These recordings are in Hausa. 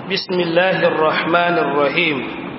بسم الله الرحمن الرحيم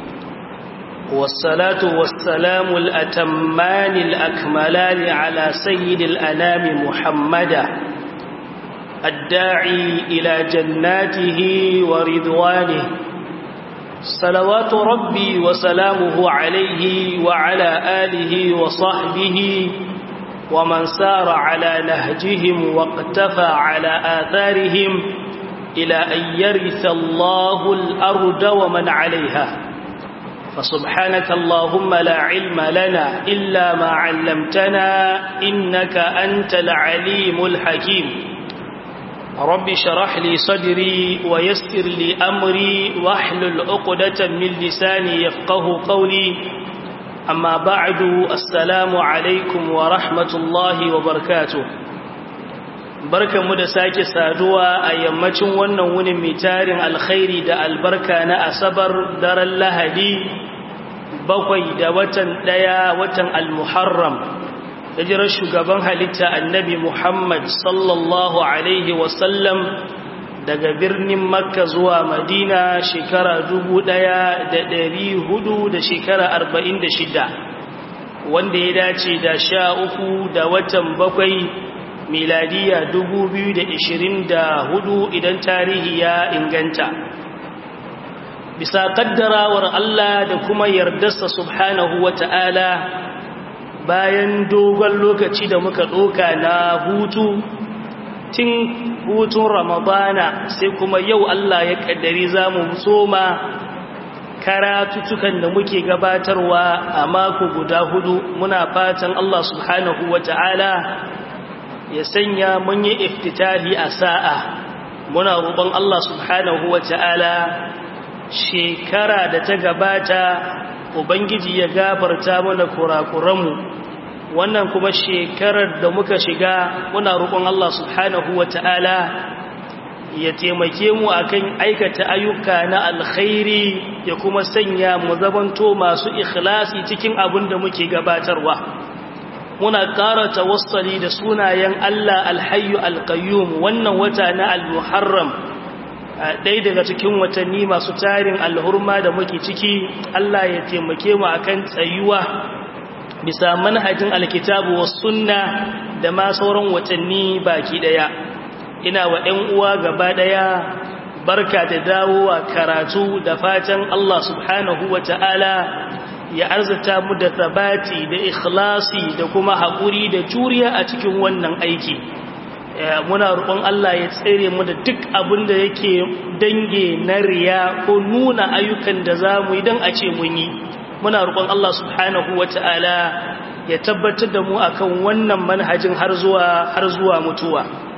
والصلاة والسلام الأتمان الأكملان على سيد الأنام محمدا الداعي إلى جناته ورضوانه صلوات ربي وسلامه عليه وعلى آله وصحبه ومن سار على نهجهم واقتفى على آثارهم إلى أن يرث الله الأرض ومن عليها فسبحانك اللهم لا علم لنا إلا ما علمتنا إنك أنت العليم الحكيم رب شرح لي صدري ويسر لي أمري واحلل عقدة من لساني يفقه قولي أما بعد السلام عليكم ورحمة الله وبركاته barkanmu da sake saduwa a yammacin wannan wunin mai tarin alkhairi da albarka na asabar daren lahadi bakwai da watan daya watan almuharram hijirar shugaban halitta annabi muhammad sallallahu alaihi wasallam daga birnin makka zuwa madina shekara dubu ɗaya da ɗari hudu da shekara arba'in da shida wanda ya dace da sha uku da watan bakwai miladiya hudu idan tarihi ya inganta bisa kaddarawar Allah da kuma yardarsa subhanahu wata'ala bayan dogon lokaci da muka ɗoka na hutu tun hutun ramadana sai kuma yau Allah ya kaddari za mu soma karatutukan da muke gabatarwa a mako guda hudu muna fatan Allah subhanahu wata'ala ya sanya mun yi iftitahi a sa'a muna roƙon Allah subhanahu wa ta'ala shekara da ta gabata ubangiji ya gafarta mana kurakuranmu wannan kuma shekarar da muka shiga muna roƙon Allah subhanahu wa ta'ala ya taimake mu akan aikata ayyuka na alkhairi ya kuma sanya mu zamanto masu ikhlasi cikin abin da muke gabatarwa muna ƙara tawassali da sunayen Allah alhayyu alqayyum wannan wata na al-muharram ɗaya daga cikin watanni masu tarin alhurma da muke ciki Allah ya taimake mu akan tsayuwa bisa manhajin alkitabu was sunna da ma sauran watanni baki daya ina wa ɗan uwa gaba daya barka da dawowa karatu da fatan Allah subhanahu wataala ya arzata mu da sabati da ikhlasi da kuma haƙuri da juriya a cikin wannan aiki muna roƙon Allah ya tsere mu da duk abin da yake dange na riya ko nuna ayyukan da za mu yi don a ce mun yi muna roƙon Allah subhanahu wa ta'ala ya tabbatar da mu akan wannan manhajin har zuwa har zuwa mutuwa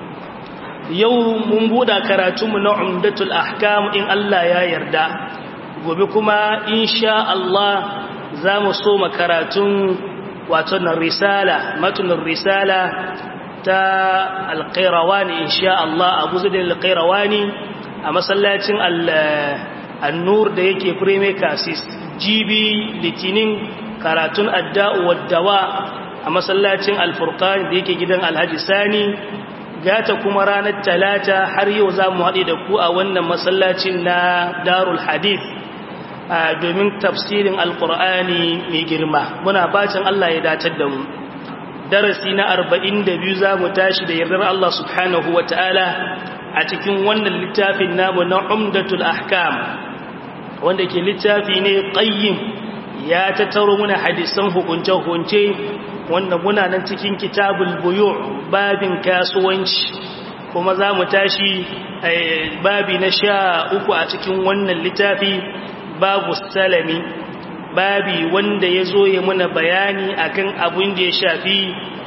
yau mun buɗa karatunmu na umdatul ahkam in Allah ya yarda gobe kuma insha Allah za mu so makaratun wato na risala matunan risala ta alƙairawani insha Allah abu zai alƙairawani a masallacin annur da yake fireme kasis jibi litinin karatun adda'u waddawa a masallacin alfurkan da yake gidan alhaji sani gata kuma ranar talata har yau za mu haɗe da ku a wannan masallacin na darul hadith domin tafsirin alkur'ani mai girma muna bacin Allah ya datar da mu darasi na arba'in da biyu za mu tashi da yardar Allah subhanahu wa ta'ala a cikin wannan littafin namu na umdatul ahkam wanda ke littafi ne qayyim ya tattaro muna hadisan hukunce-hukunce wanda muna nan cikin kitabul buyu babin kasuwanci kuma za mu tashi babi na sha uku a cikin wannan littafi babu salami babi wanda ya zo ya muna bayani akan abin da ya shafi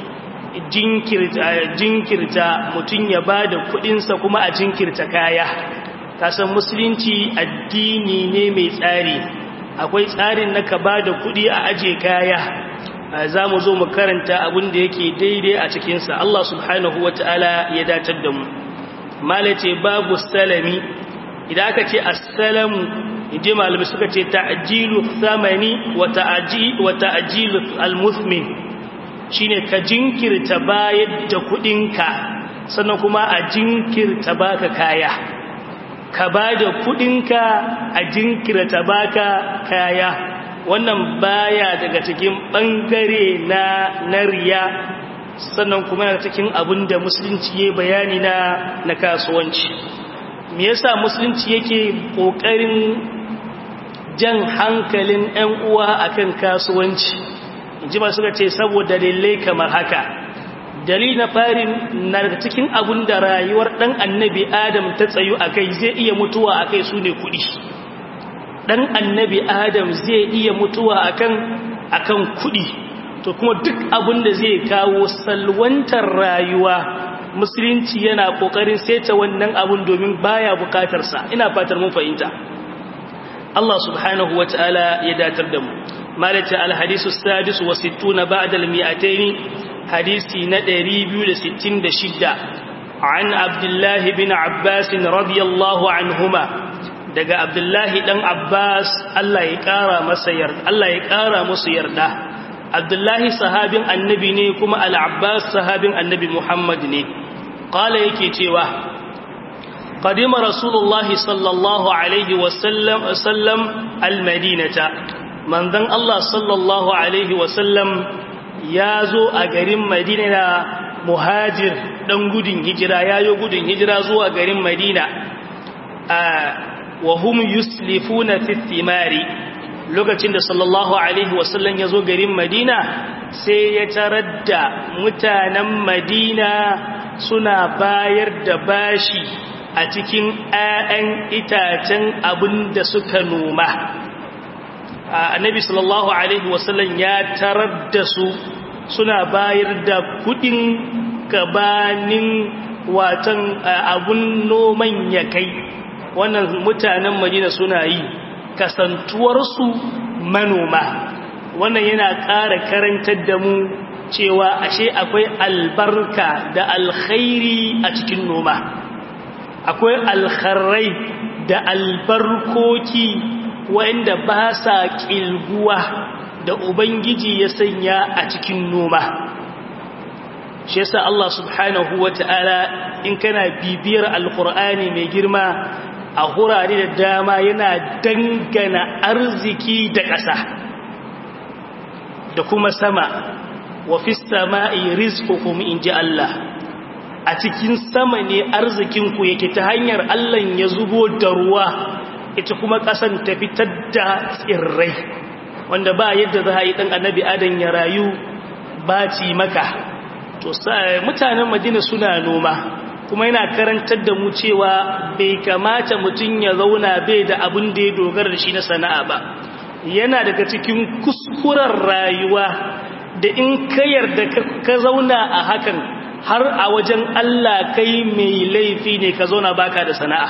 jinkirta mutum ya ba da kudinsa kuma a jinkirta kaya kasan musulunci addini ne mai tsari akwai tsarin na ka ba da kudi a aje kaya za mu zo mu karanta abin da yake daidai a cikinsa Allah subhanahu wa ta'ala ya datar da mu malace babu salami idan aka ce assalamu inji malamai suka ce ta'jilu thamani wa ta'ji wa ta'jilu al-muthmin shine ka jinkirta bayar da kudinka sannan kuma a jinkirta baka kaya ka ba da kudinka a jinkirta baka kaya wannan baya daga cikin bangare na nariya sannan kuma yana cikin abin da musulunci ya bayani na na kasuwanci me yasa musulunci yake kokarin jan hankalin 'yan uwa akan kasuwanci inji ba suka ce saboda dalilai kamar haka dalil na farin na daga cikin abin da rayuwar ɗan annabi adam ta tsayu a kai zai iya mutuwa a kai su ne kuɗi ɗan annabi adam zai iya mutuwa akan akan kuɗi to kuma duk abin da zai kawo salwantar rayuwa musulunci yana ƙoƙarin saita wannan abin domin baya bukatarsa ina fatar mun fahimta Allah subhanahu wa ta'ala ya datar da mu malata alhadisu sadis wa sittuna ba'da al-mi'atayn hadisi na 266 an abdullah bin abbas radiyallahu anhuma daga abdullah dan abbas Allah ya kara masa yarda Allah ya kara musu yarda abdullah sahabin annabi ne kuma al-abbas sahabin annabi muhammad ne qala yake cewa قدم رسول الله صلى الله عليه وسلم وسلم المدينة من ذن الله صلى الله عليه وسلم يازو أقرم مدينة مهاجر دن قدن هجرة يايو قدن هجرة زو أقرم مدينة آه وهم يسلفون في الثمار lokacin da sallallahu alaihi wasallam ya zo garin madina sai ya tarar da mutanen madina suna bayar da bashi a cikin ‘ya'yan itacen abin da suka noma. Annabi sallallahu Alaihi wasallam ya tarar da su suna bayar da kudin gabanin watan abun noman ya kai, wannan mutanen Madina suna yi, kasantuwarsu manoma. Wannan yana ƙara karantar da mu cewa ashe akwai albarka da alkhairi a cikin noma. akwai alkharrai da albarkoki wanda ba sa ƙilguwa da Ubangiji ya sanya a cikin noma. Shi yasa Allah subhanahu wa ta'ala in kana bibiyar alkur'ani mai girma a hurare da dama yana dangana arziki da ƙasa da kuma sama wa fi sama'i rizqukum in ji Allah. a cikin sama ne arzikinku yake ta hanyar Allah ya zubo da ruwa ita kuma ƙasan ta fitar da tsirrai wanda ba yadda za a yi ɗan annabi adan ya rayu ba ci maka to mutanen madina suna noma kuma yana karantar da mu cewa bai kamata mutum ya zauna bai da abin da ya dogara da shi na sana'a ba yana daga cikin kuskuren rayuwa da in ka yarda ka zauna a hakan har a wajen Allah kai mai laifi ne ka zauna baka da sana'a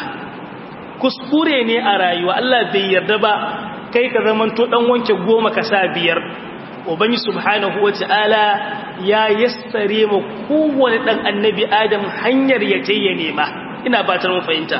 kuskure ne a rayuwa Allah bai yarda ba kai ka zamanto dan wanke goma ka sa biyar ubangi subhanahu wata'ala ya yassare mu kowane dan annabi adam hanyar ya ce ya nema ina batar mu fahimta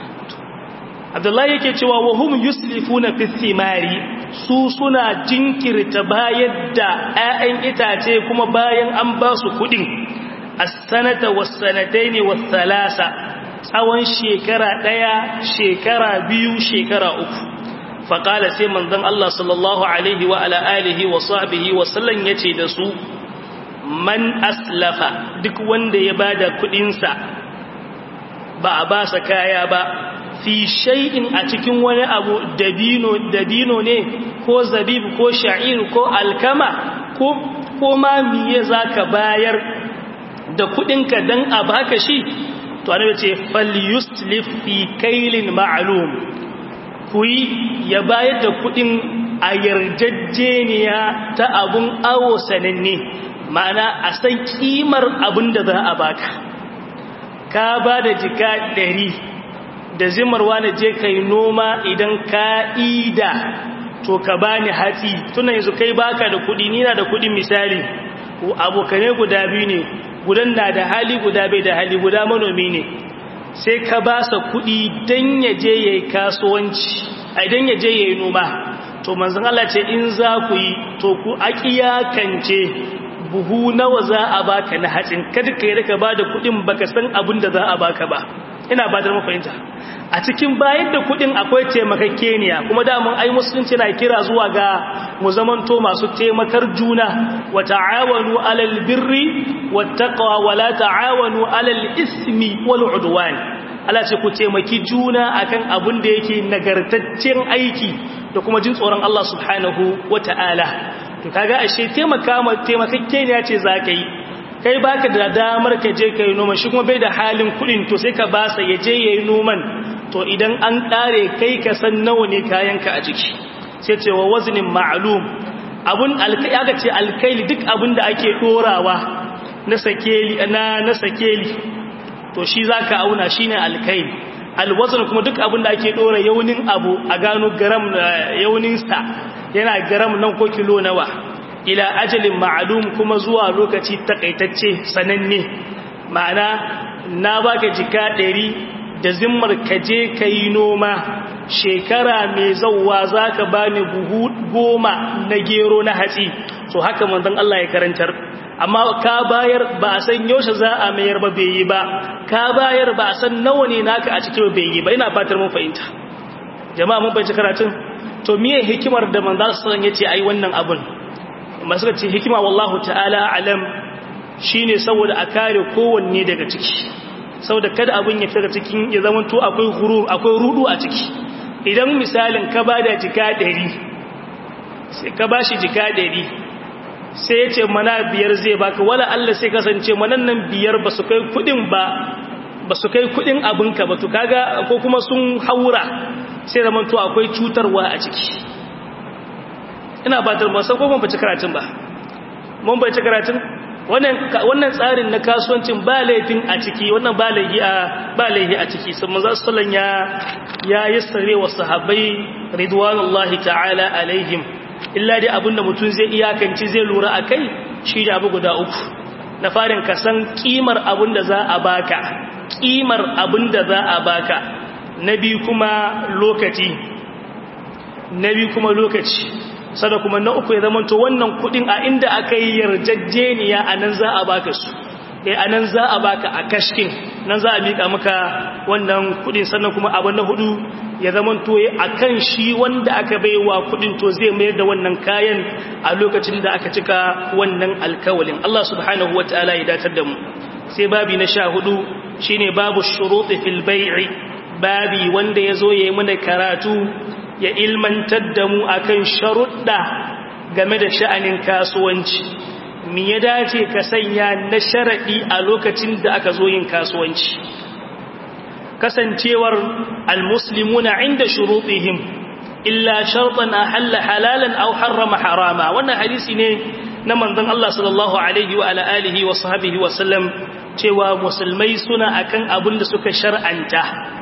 Abdullahi yake cewa wa hum yuslifuna fi thimari su suna jinkirta bayar da 'ya'yan itace kuma bayan an ba su kudin as-sanata was-sanataini was-thalasa tsawon shekara daya shekara biyu shekara uku faqala sai manzon Allah sallallahu alaihi wa ala alihi wa sahbihi wa sallam yace da su man aslafa duk wanda ya bada kudin sa ba a ba sa kaya ba fi shay'in a cikin wani abu dabino dabino ne ko zabib ko sha'ir ko alkama ko ko ma miye zaka bayar da kudinka dan a baka shi to annabi ce falyuslif fi kailin ma'lum kuyi ya bayar da kudin a yarjejeniya ta abun awo sananne ma'ana a san kimar abin da za a baka ka ba da jika ɗari da zimarwa na je kai noma idan ka ida to ka bani hatsi tuna yanzu kai baka da kudi ni na da kudi misali abokane guda biyu ne gudan na da hali guda bai da hali guda manomi ne sai ka ba sa kuɗi don ya je ya yi kasuwanci a idan ya je ya yi noma to manzan Allah ce in za ku yi to ku akiyakance buhu nawa za a baka na hatsin kada ka yi ka ba da kuɗin baka san abin da za a baka ba ina ba da mafahimta a cikin bayan da kudin akwai taimakakeniya kuma damun ai musulunci na kira zuwa ga mu zamanto masu taimakar juna wa ta'awanu alal birri wattaqwa wa la ta'awanu alal ismi wal udwan Allah ce ku taimaki juna akan abin da yake nagartaccen aiki da kuma jin tsoron Allah subhanahu wata'ala to kaga ashe taimaka ma taimakakeniya ce zaka yi kai baka da damar ka je kai noma shi kuma bai da halin kudin to sai ka basa ya je yayi noman to idan an kare kai ka san nawa ne kayanka a jiki sai ce wa waznin ma'lum abun alkai aka ce alkaili duk abun da ake dorawa na sakeli na na sakeli to shi zaka auna shine alkaili alwazn kuma duk abun da ake dora yaunin abu a gano gram yaunin sa yana gram nan ko kilo nawa ila ajalin ma'lum kuma zuwa lokaci takaitacce sananne ma'ana na baka jika 100 da zimmar ka je ka yi noma shekara mai zauwa za ka ba ni buhu goma na gero na hatsi so haka manzon Allah ya karantar amma ka bayar ba a san yaushe za a mayar ba bai yi ba ka bayar ba a san nawa ne naka a cikin bai yi ba ina fatar mun fahimta jama'a mun fahimci karatun to miye hikimar da manzon sallallahu alaihi yace ai wannan abun masu ce hikima wallahu ta'ala alam shine saboda a kare kowanne daga ciki saboda kada abin ya fita cikin ya zama to akwai hurur akwai rudu a ciki idan misalin ka bada jika 100 sai ka bashi jika 100 sai yace mana biyar zai baka wala Allah sai kasance manan nan biyar ba su kai kudin ba ba su kai kudin abinka ba to kaga ko kuma sun haura sai zaman to akwai cutarwa a ciki ina ba da masan ko ban bace karatun ba mun bace karatun wannan tsarin na kasuwancin ba laifin a ciki wannan ba laifi a ba laifi a ciki sun manzo sallan ya ya yassare wa sahabbai ridwanullahi ta'ala alaihim illa dai abinda mutum zai iyakanci zai lura akai shi da abu guda uku na farin ka san kimar abinda za a baka kimar abinda za a baka nabi kuma lokaci nabi kuma lokaci sada kuma na uku ya zamanto wannan kudin a inda aka yi yarjejeniya a nan za a baka su eh a nan za a baka a kashkin nan za a miƙa maka wannan kudin sannan kuma abu na hudu ya zamanto a kan shi wanda aka baiwa kudin to zai mayar da wannan kayan a lokacin da aka cika wannan alkawalin Allah subhanahu wataala ya datar da mu sai babi na sha hudu shine babu shuruɗi fil bai'i babi wanda ya zo ya yi mana karatu ya ilmantar da mu akan sharuɗa game da sha'anin kasuwanci me ya dace ka sanya na sharaɗi a lokacin da aka zo yin kasuwanci kasancewar almuslimuna inda shuruɗihim illa shartan ahalla halalan aw harrama harama wannan hadisi ne na manzon Allah sallallahu alaihi wa ala alihi wa sahbihi wa sallam cewa musulmai suna akan abin da suka shar'anta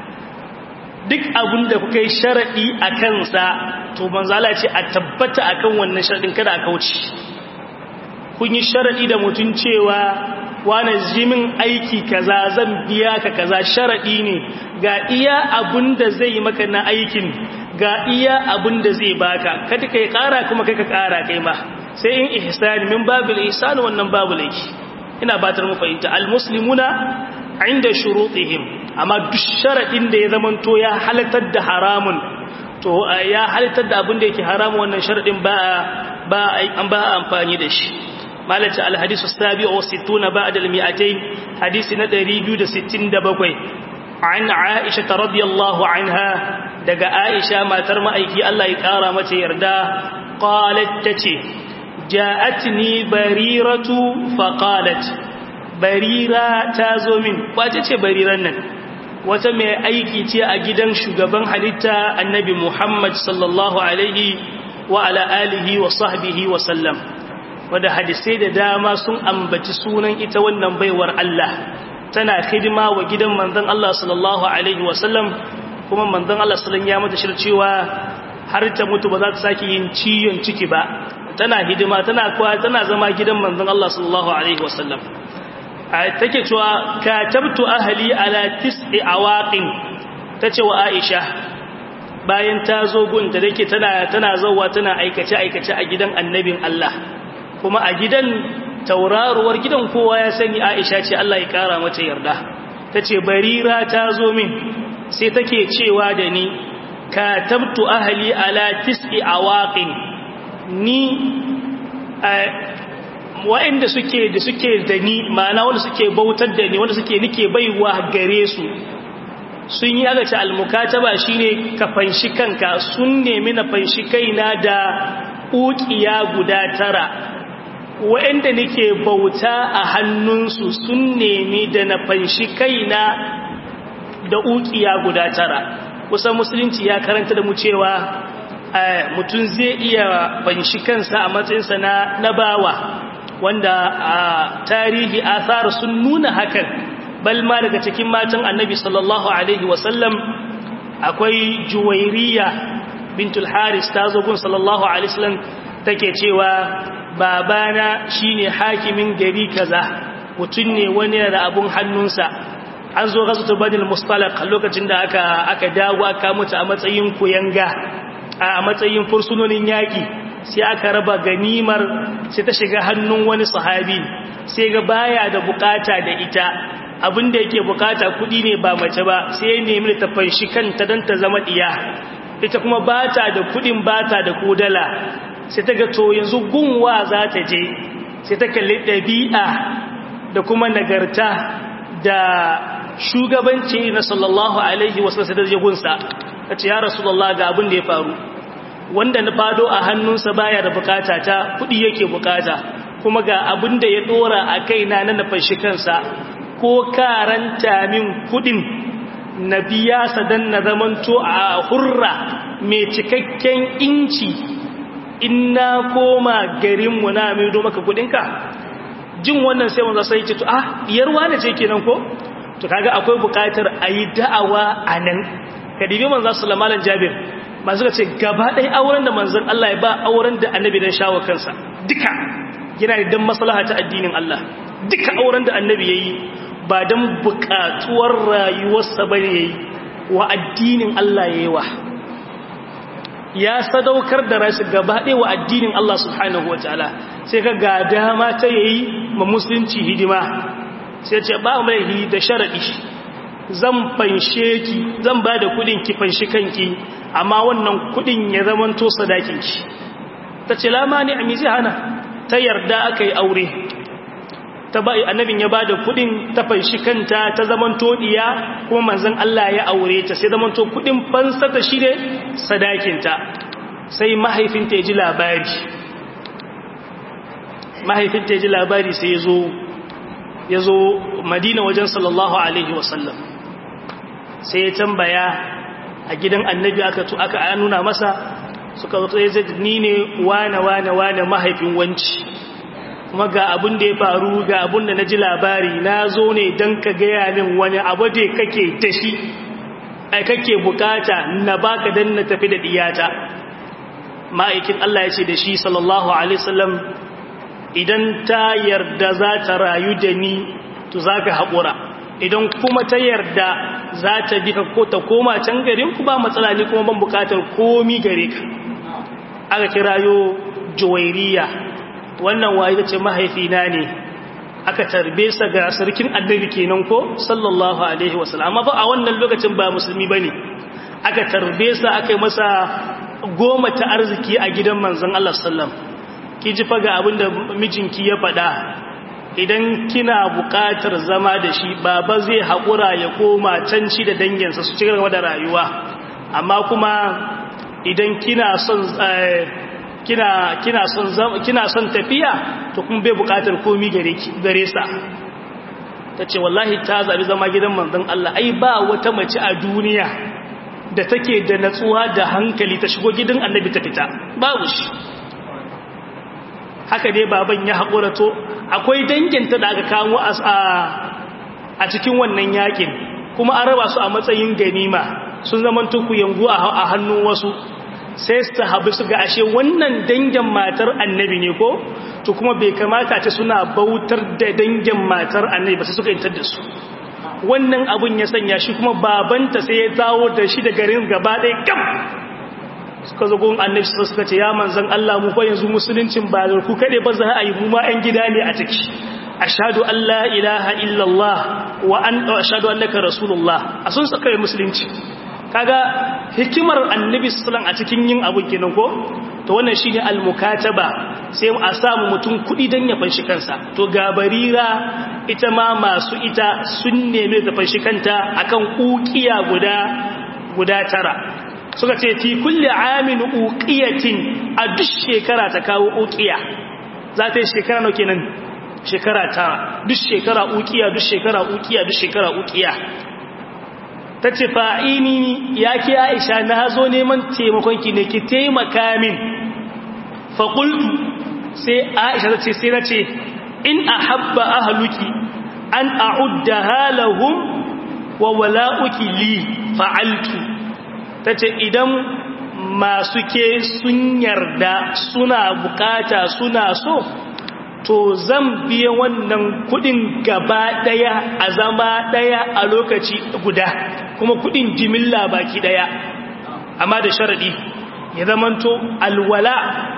duk abin da kuka yi sharaɗi a kansa to manzala ce a tabbata akan wannan sharaɗin kada a kauce kun yi sharaɗi da mutum cewa wane jimin aiki kaza zan biya ka kaza sharaɗi ne ga iya abin da zai yi maka na aikin ga iya abin da zai baka kada kai ƙara kuma kai ka ƙara kai ma sai in ihsani min babil ihsani wannan babu laifi ina batar mu fahimta almuslimuna inda shurutihim amma duk sharadin da ya zamanto ya halatar da haramun to ya halatar da abin da yake haramun wannan sharadin ba ba an ba amfani da shi malaka alhadisu sabi'u wa sittuna ba'da al-mi'atayn hadisi na 267 an aisha radiyallahu anha daga aisha matar ma'aiki Allah ya kara mace yarda qalat tace ja'atni bariratu faqalat barira ta zo min wace ce bariran nan wata mai aiki ce a gidan shugaban halitta annabi Muhammad sallallahu alaihi wa ala alihi wa sahbihi wa sallam wanda hadisai da dama sun ambaci sunan ita wannan baiwar Allah tana hidima wa gidan manzon Allah sallallahu alaihi wa sallam kuma manzon Allah sallallahu ya mata shircewa har ta mutu ba za ta sake yin ciyon ciki ba tana hidima tana kwa tana zama gidan manzon Allah sallallahu alaihi wa sallam take cewa katabtu ahli ala tis'i awaqin tace wa Aisha bayan ta zo gunta dake tana tana zawwa tana aikace aikace a gidan annabin Allah kuma a gidan tauraruwar gidan kowa ya sani Aisha ce Allah ya kara mata yarda ta ce barira ta zo min sai take cewa da ni ka tabtu ahali ala tis'i awaqin ni wa'inda suke da suke da ni ma'ana wanda suke bautar da ni wanda suke nike baiwa gare su sun yi agace almukataba shine ka fanshi kanka sun nemi na fanshi kaina da ukiya guda tara wa'inda nike bauta a hannunsu sun nemi da na fanshi kaina da ukiya guda tara kusan musulunci ya karanta da mu cewa mutum zai iya fanshi kansa a matsayinsa na na bawa wanda a tarihi athar sun nuna hakan bal ma daga cikin matan annabi sallallahu alaihi wasallam akwai juwairiya bintul haris ta zo gun sallallahu alaihi wasallam take cewa babana shine hakimin gari kaza mutum ne wani da abun hannunsa an zo gazu badil mustalaq lokacin da aka aka dawo aka mutu a matsayin kuyanga a matsayin fursunonin yaki sai aka raba ganimar sai ta shiga hannun wani sahabi sai ga baya da bukata da ita abinda yake bukata kudi ne ba mace ba sai ya nemi ta fanshi kanta don ta zama diya ita kuma bata da kudin bata da kodala sai ta ga to yanzu gunwa za ta je sai ta kalli ɗabi'a da kuma nagarta da shugabanci na sallallahu alaihi wasu sai da gunsa ta ce ya rasulullah ga abin da ya faru wanda na fado a hannunsa baya da bukata ta kudi yake bukata kuma ga abin da ya dora a kaina na nafashi kansa ko karanta min kudin na biya sa dan na zamanto a hurra mai cikakken inci in na koma garinmu na mai do maka kudinka jin wannan sai wanzu sai ce to ah diyarwa ne ce kenan ko to kaga akwai bukatar ayi da'awa anan kadibi manzo sallallahu alaihi jabir masu ka ce gaba ɗaya auren da manzan Allah ya ba auren da annabi don shawo kansa duka yana da don maslaha ta addinin Allah duka auren da annabi ya yi ba don buƙatuwar rayuwarsa ba ne ya yi wa addinin Allah ya yi wa ya sadaukar da rashi gaba ɗaya wa addinin Allah subhanahu wa ta'ala sai ka ga dama ta yayi ma musulunci hidima sai ce ba mai da sharaɗi zan fanshe ki zan ba da kudin ki fanshi kanki amma wannan kudin ya zamanto sadakin ki ta ce lama ne a mizi hana ta yarda aka yi aure ta ba annabin ya ba da kudin ta fanshi kanta ta zamanto diya kuma manzon Allah ya aure ta sai zamanto kudin fansa ta shi ne sadakinta sai mahaifinta ya ji labari mahaifinta ya ji labari sai ya zo ya zo madina wajen sallallahu alaihi wasallam sai ya tambaya a gidan annabi aka tu aka nuna masa suka zo ya zai ni ne wane wane wane mahaifin wanci kuma ga abin da ya faru ga abin da na ji labari na zo ne don ka gaya min wani abu da kake da shi ai kake bukata na baka dan na tafi da diyata ma'aikin Allah ya ce da shi sallallahu alaihi wasallam idan ta yarda za ta rayu da ni to za ka haƙura idan kuma ta yarda za ta bi ka ko ta koma can garin ku ba matsala ne kuma ban bukatar komi gare ka aka kirayo juwairiya wannan waye ce mahaifina ne aka tarbe sa ga sarkin annabi kenan ko sallallahu alaihi wasallam amma fa a wannan lokacin ba musulmi bane aka tarbe sa aka yi masa goma ta arziki a gidan manzon Allah sallam ki ji fa ga abinda mijinki ya faɗa idan kina buƙatar zama da shi baba zai haƙura ya koma can shi da danginsa su cikin da rayuwa amma kuma idan kina son kina kina son kina son tafiya to kuma bai buƙatar komi gare ki gare sa tace wallahi ta zabi zama gidan manzon Allah ai ba wata mace a duniya da take da natsuwa da hankali ta shigo gidan annabi ta fita babu shi haka dai baban ya haƙura to akwai danginta da aka kawo a cikin wannan yakin kuma an raba su a matsayin ganima sun zaman tuku yangu a hannun wasu sai su habu su ga ashe wannan dangin matar annabi ne ko to kuma bai kamata ce suna bautar da dangin matar annabi ba sai suka intar da su wannan abun ya sanya shi kuma babanta sai ya dawo da shi da garin gaba ɗaya gam suka zo gun annabi suka ce ya manzan Allah mu fa yanzu musuluncin ba da ku kade ba za a yi mu ma ɗan gida ne a ciki ashhadu an la ilaha illallah wa an ashhadu annaka rasulullah a sun saka musulunci kaga hikimar annabi sallallahu a cikin yin abun kenan ko to wannan shine al-mukataba sai a samu mutum kudi dan ya fanshi kansa to ga barira ita ma masu ita sun neme ta fanshi kanta akan uqiya guda guda tara suka ce fi kulli amin uqiyatin a duk shekara ta kawo uqiya za ta yi shekara nawa kenan shekara tara duk shekara uqiya duk shekara uqiya duk shekara uqiya ta ce fa'ini ya ke aisha na zo neman taimakonki ne ki taimaka min faƙultu sai aisha ta ce sai na ce in a habba ahaluki an a'udda halahun wa wala'uki li fa'altu ta ce idan masu ke sun yarda suna bukata suna so to zan biya wannan kudin gaba daya a zama daya a lokaci guda kuma kudin jimilla baki daya amma da sharadi ya zamanto alwala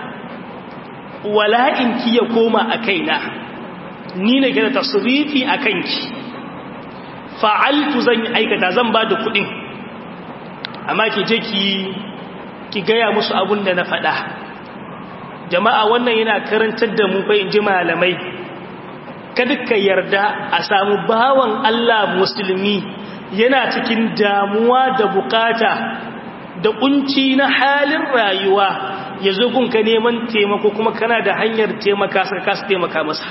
wala'in ki ya koma a kaina ni ne ke da tasrifi a kanki fa'altu zan yi aikata zan ba da kudin amma ki je ki ki gaya musu abun da na faɗa jama'a wannan yana karantar da mu bai ji malamai kada ka yarda a samu bawan Allah musulmi yana cikin damuwa da bukata da kunci na halin rayuwa ya zo gunka neman taimako kuma kana da hanyar taimaka saka kasa taimaka masa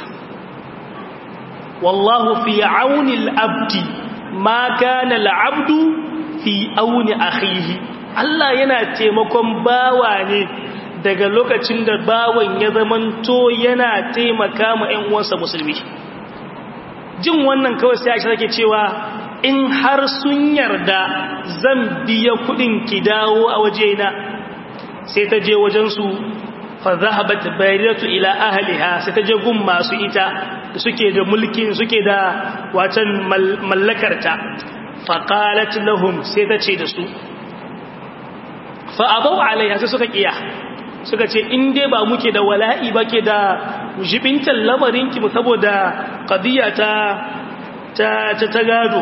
wallahu fi auni al-abdi ma kana al-abdu fi auni akhihi Allah yana taimakon bawa ne daga lokacin da bawan ya zamanto yana taimaka ma ƴan uwansa musulmi jin wannan kawai sai Aisha take cewa in har sun yarda zan biya kudin ki dawo a wajena sai ta je wajen su fa zahabat bayratu ila ahliha sai ta je gun masu ita da suke da mulkin suke da watan mallakarta fa qalat lahum sai ta ce da su fa abau alaiha sai suka kiya suka ce in dai ba muke da wala'i ba ke da jibintan lamarinki mu saboda qadiya ta ta ta gado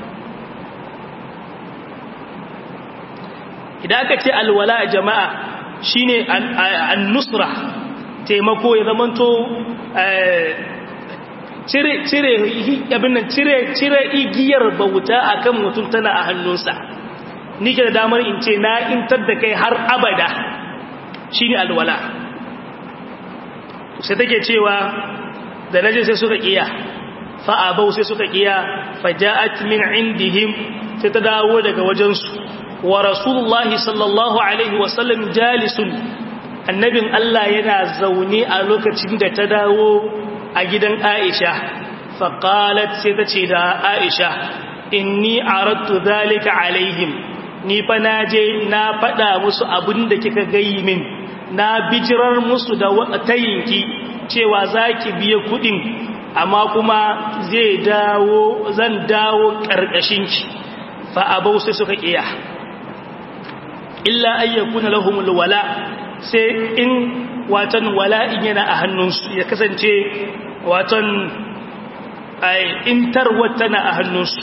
idan aka ce alwala jama'a shine an-nusra taimako ya zamanto cire cire abin nan cire cire igiyar bauta akan mutum tana a hannunsa ni ke da damar in ce na intar da kai har abada shine alwala sai take cewa da naje sai suka kiya fa abau sai suka kiya faja'at min indihim sai ta dawo daga wajensu wa rasulullahi sallallahu alaihi wasallam jalisun annabin Allah yana zaune a lokacin da ta dawo a gidan Aisha faqalat sai ta ce da Aisha inni aradtu zalika alaihim ni fa naje na faɗa musu abin da kika gayi min na bijirar musu da tayinki cewa zaki biya kuɗin amma kuma zai dawo zan dawo ƙarƙashinki fa abau sai suka kiya illa ayyakuna lahumul wala sai in watan wala'in yana a hannunsu ya kasance watan intarwar tana a hannunsu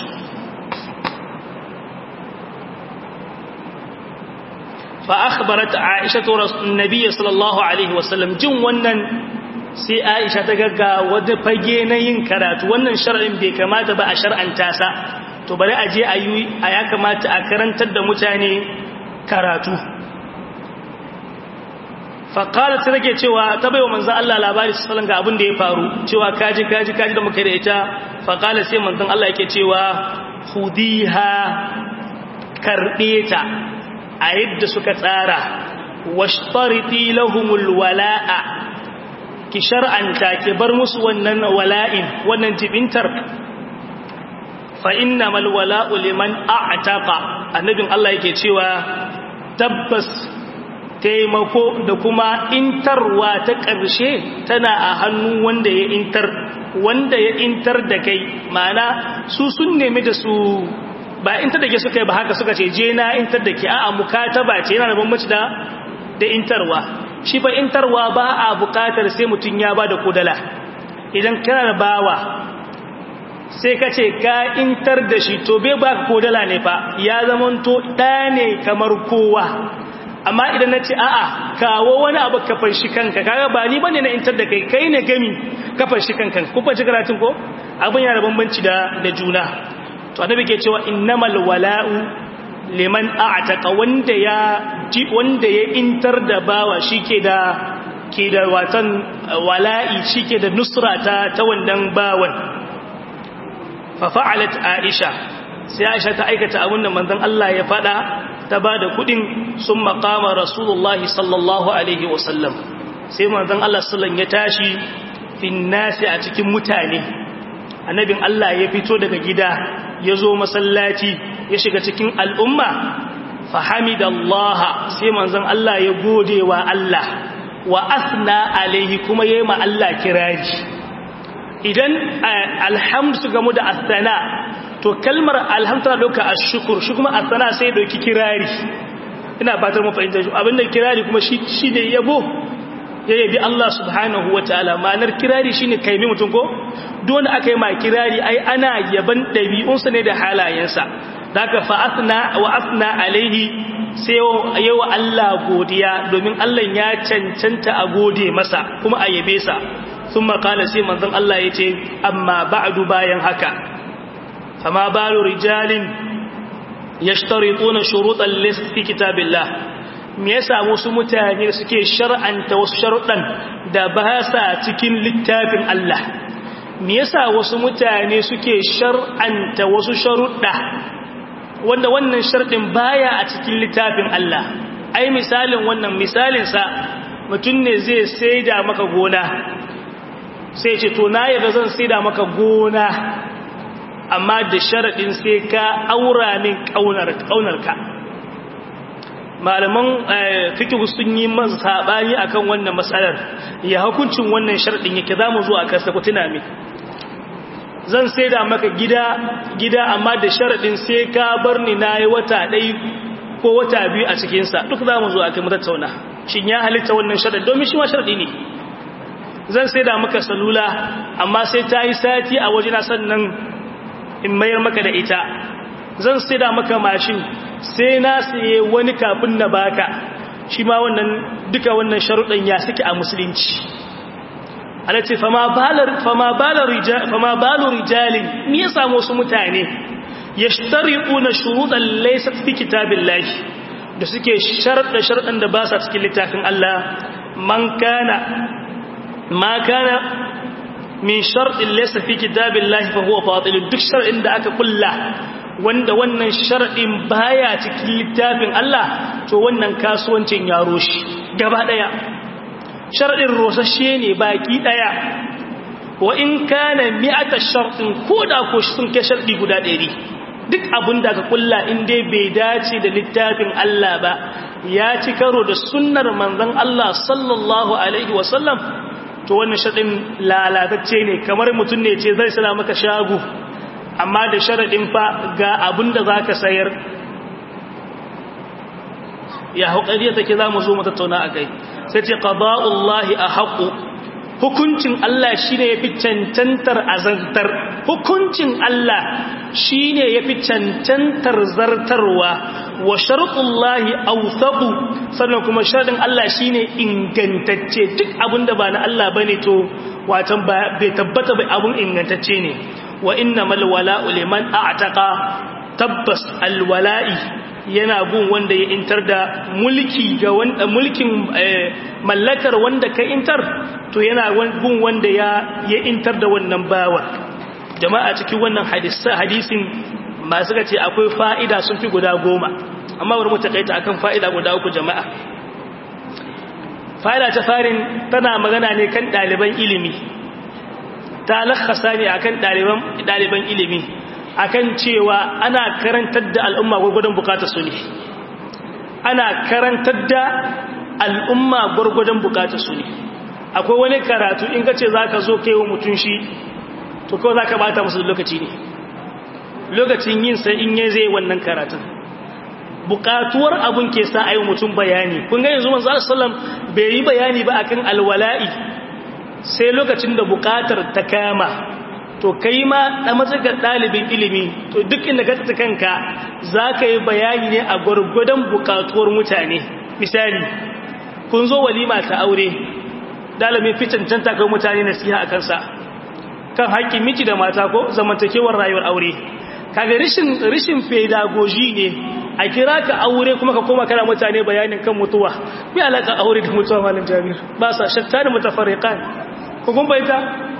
فأخبرت عائشة النبي صلى الله عليه وسلم جن wannan sai Aisha ta gagga wanda fage na yin karatu wannan shar'in bai kamata ba a shar'anta sa to bari a je a yi a ya kamata a karantar da mutane karatu faƙalar ta rage cewa ta bai wa manzan Allah labari su salon ga abin da ya faru cewa kaji kaji kaji da muka da ita faƙalar sai manzan Allah yake cewa hudiha karɓe ta a yadda suka tsara washtariti lahumul wala'a ki shar'anta ki bar musu wannan wala'in wannan jibintar fa innamal wala'u liman a'taqa annabin Allah yake cewa tabbas taimako da kuma intarwa ta ƙarshe tana a hannu wanda ya intar wanda ya intar da kai ma'ana su sun nemi da su ba intar da ke suka yi ba haka suka ce je na intar da ke a'a mukataba ce yana da bambanci da da intarwa shi fa intarwa ba a bukatar sai mutum ya ba da kudala idan kana da bawa sai ka ce ka intar da shi to bai ba ko dala ne fa ya zamanto ɗa ne kamar kowa amma idan na ce a'a kawo wani abu ka fanshi kanka kaga ba ni bane na intar da kai kai ne gami ka fanshi kanka ku fanshi karatun ko abin yana da bambanci da da juna to annabi ke cewa innamal wala'u liman a'taqa wanda ya ji wanda ya intar da bawa shike da ke da watan wala'i shike da nusra ta ta wannan bawan fa fa'alat aisha sai aisha ta aikata abin da manzon Allah ya fada ta bada kudin sun maqama rasulullahi sallallahu alaihi wasallam sai manzon Allah sallallahu ya tashi fin nasi a cikin mutane annabin Allah ya fito daga gida ya zo masallaci ya shiga cikin al'umma fahamidallaha sai manzon Allah ya gode wa Allah wa asna alaihi kuma yayi ma Allah kiraji idan alhamdu su gamu da asana to kalmar alhamdu tana dauka ashkur shi kuma asana sai dauki kirari ina fatar mu fahimta shi abinda kirari kuma shi shi ne yabo ya yabi Allah subhanahu wataala ma'anar kirari shine kaimi mutum ko duk wanda aka yi ma kirari ai ana yaban dabi'unsa ne da halayensa daga fa asna wa asna alaihi sai yawa Allah godiya domin Allah ya cancanta a gode masa kuma a yabe sa sun makala sai manzon Allah ya ce amma ba'du bayan haka fama balu rijalin yashtarituna shurutan lis fi kitabillah me yasa wasu mutane suke shar'anta wasu sharuɗan da ba sa cikin littafin Allah me yasa wasu mutane suke shar'anta wasu sharuɗa wanda wannan sharɗin baya a cikin littafin Allah ai misalin wannan misalin sa mutum ne zai saida maka gona sai ce to na yarda zan saida maka gona amma da sharaɗin sai ka aura min ƙaunarka malaman fikihu sun yi masa saɓani akan wannan matsalar ya hukuncin wannan sharaɗin yake za mu zo a kasa ku tuna min zan saida maka gida gida amma da sharaɗin sai ka bar ni na yi wata ɗai ko wata biyu a cikinsa duk za mu zo a kai mu tattauna shin ya halitta wannan sharaɗin domin shi ma sharaɗi ne zan sai da maka salula amma sai ta yi sati a wajena sannan in mayar maka da ita zan sai da maka mashin sai na saye wani kafin na baka shi ma wannan duka wannan sharuɗan ya suke a musulunci ana ce fama balu rijalin ni ya samu wasu mutane ya shtariku na shuruɗan laisa fi kitabin lafi da suke sharaɗa sharaɗan da ba sa cikin littafin Allah man kana ما كان من شرط ليس في كتاب الله فهو باطل duk shar'in da aka kulla wanda wannan shar'in baya cikin littafin Allah to wannan kasuwancin ya roshi gaba daya shar'in rosashe ne baki daya wa in kana mi'ata shartin koda ko sun kai sharɗi guda 100 duk abin da aka kulla in dai bai dace da littafin Allah ba ya ci karo da sunnar manzon Allah sallallahu alaihi wasallam to wannan shaɗin lalatacce ne kamar mutum ne ce zai sana maka shagu amma da sharaɗin fa ga abin da za ka sayar ya haƙariya take za mu zo matattauna a kai sai ce ƙaba'ullahi a haƙu hukuncin Allah shi ne ya fi cancantar azantar hukuncin Allah shi ne ya fi cancantar zartarwa wa sharuɗullahi authaku sannan kuma sharaɗin Allah shi ne ingantacce duk abinda ba na Allah ba ne to watan bai tabbata bai abin ingantacce ne wa inna malwala'u liman a'taqa tabbas alwala'i yana gun wanda ya intar da mulki ga wanda mulkin mallakar wanda ka intar to yana gun wanda ya ya intar da wannan bawa jama'a cikin wannan hadisin masu ga ce akwai fa'ida sun fi guda goma amma bari mu takaita akan fa'ida guda uku jama'a fa'ida ta farin tana magana ne kan ɗaliban ilimi ta lakhasa ne akan ɗaliban ɗaliban ilimi akan cewa ana karantar da al'umma gurgudan bukatar su ne ana karantar da al'umma gurgudan bukatar su ne akwai wani karatu in ka ce za ka zo kai wa mutum shi to kawai za ka bata musu lokaci ne lokacin yin sai in yi zai wannan karatun bukatuwar abun ke sa ayi mutum bayani kun ga yanzu manzo sallam bai yi bayani ba akan alwala'i sai lokacin da bukatar ta kama to kai ma da matsakar ɗalibin ilimi to duk inda ka tsaka kanka za ka yi bayani ne a gwargwadon bukatuwar mutane misali kun zo walima ta aure dalibin fi cancanta kai mutane nasiha a kansa kan haƙƙin miji da mata ko zamantakewar rayuwar aure kaga rishin rishin pedagogy ne a kira ka aure kuma ka koma kana mutane bayanin kan mutuwa me alaka aure da mutuwa malam Jabir ba sa shatta da mutafarriqan ko kun baita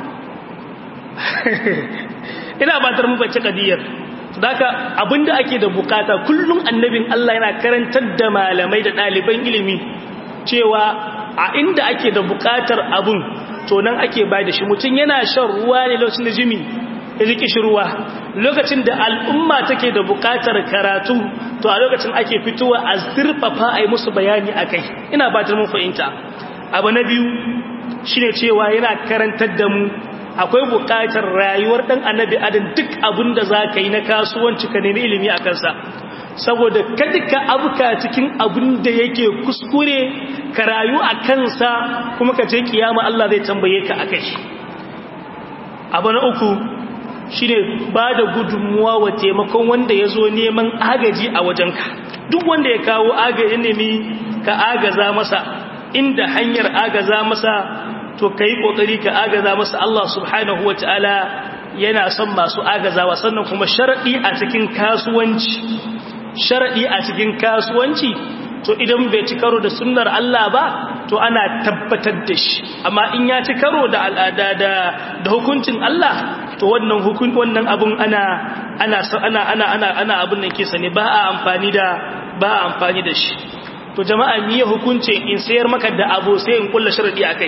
ina batar mu bace kadiyar daka abinda ake da bukata kullum annabin Allah yana karantar da malamai da ɗaliban ilimi cewa a inda ake da bukatar abun to nan ake bai da shi mutum yana shan ruwa ne lokacin da jimi ya ji kishirwa lokacin da al'umma take da bukatar karatu to a lokacin ake fitowa a zurfafa a yi musu bayani a kai ina ba mun fahimta abu na biyu shine cewa yana karantar da mu akwai bukatar rayuwar dan annabi adam duk abin da za ka yi na kasuwanci ka nemi ilimi a kansa saboda kada ka abuka cikin abin da yake kuskure ka rayu a kansa kuma ka je kiyama Allah zai tambaye ka akai abu na uku shine ba da gudunmuwa wa taimakon wanda ya zo neman agaji a wajenka duk wanda ya kawo agaji nemi ka agaza masa inda hanyar agaza masa to ka yi ƙoƙari ka agaza masa Allah subhanahu wa ta'ala yana son masu agazawa sannan kuma sharaɗi a cikin kasuwanci sharaɗi a cikin kasuwanci to idan bai ci karo da sunnar Allah ba to ana tabbatar da shi amma in ya ci karo da al'ada da da hukuncin Allah to wannan hukun wannan abun ana ana ana ana ana ana abun nan kisa ne ba a amfani da ba a amfani da shi to jama'a ni ya hukunce in sayar maka da abu sai in kulla sharadi akai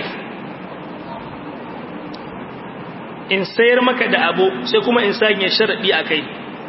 in sayar maka da abu sai kuma in sanya sharadi akai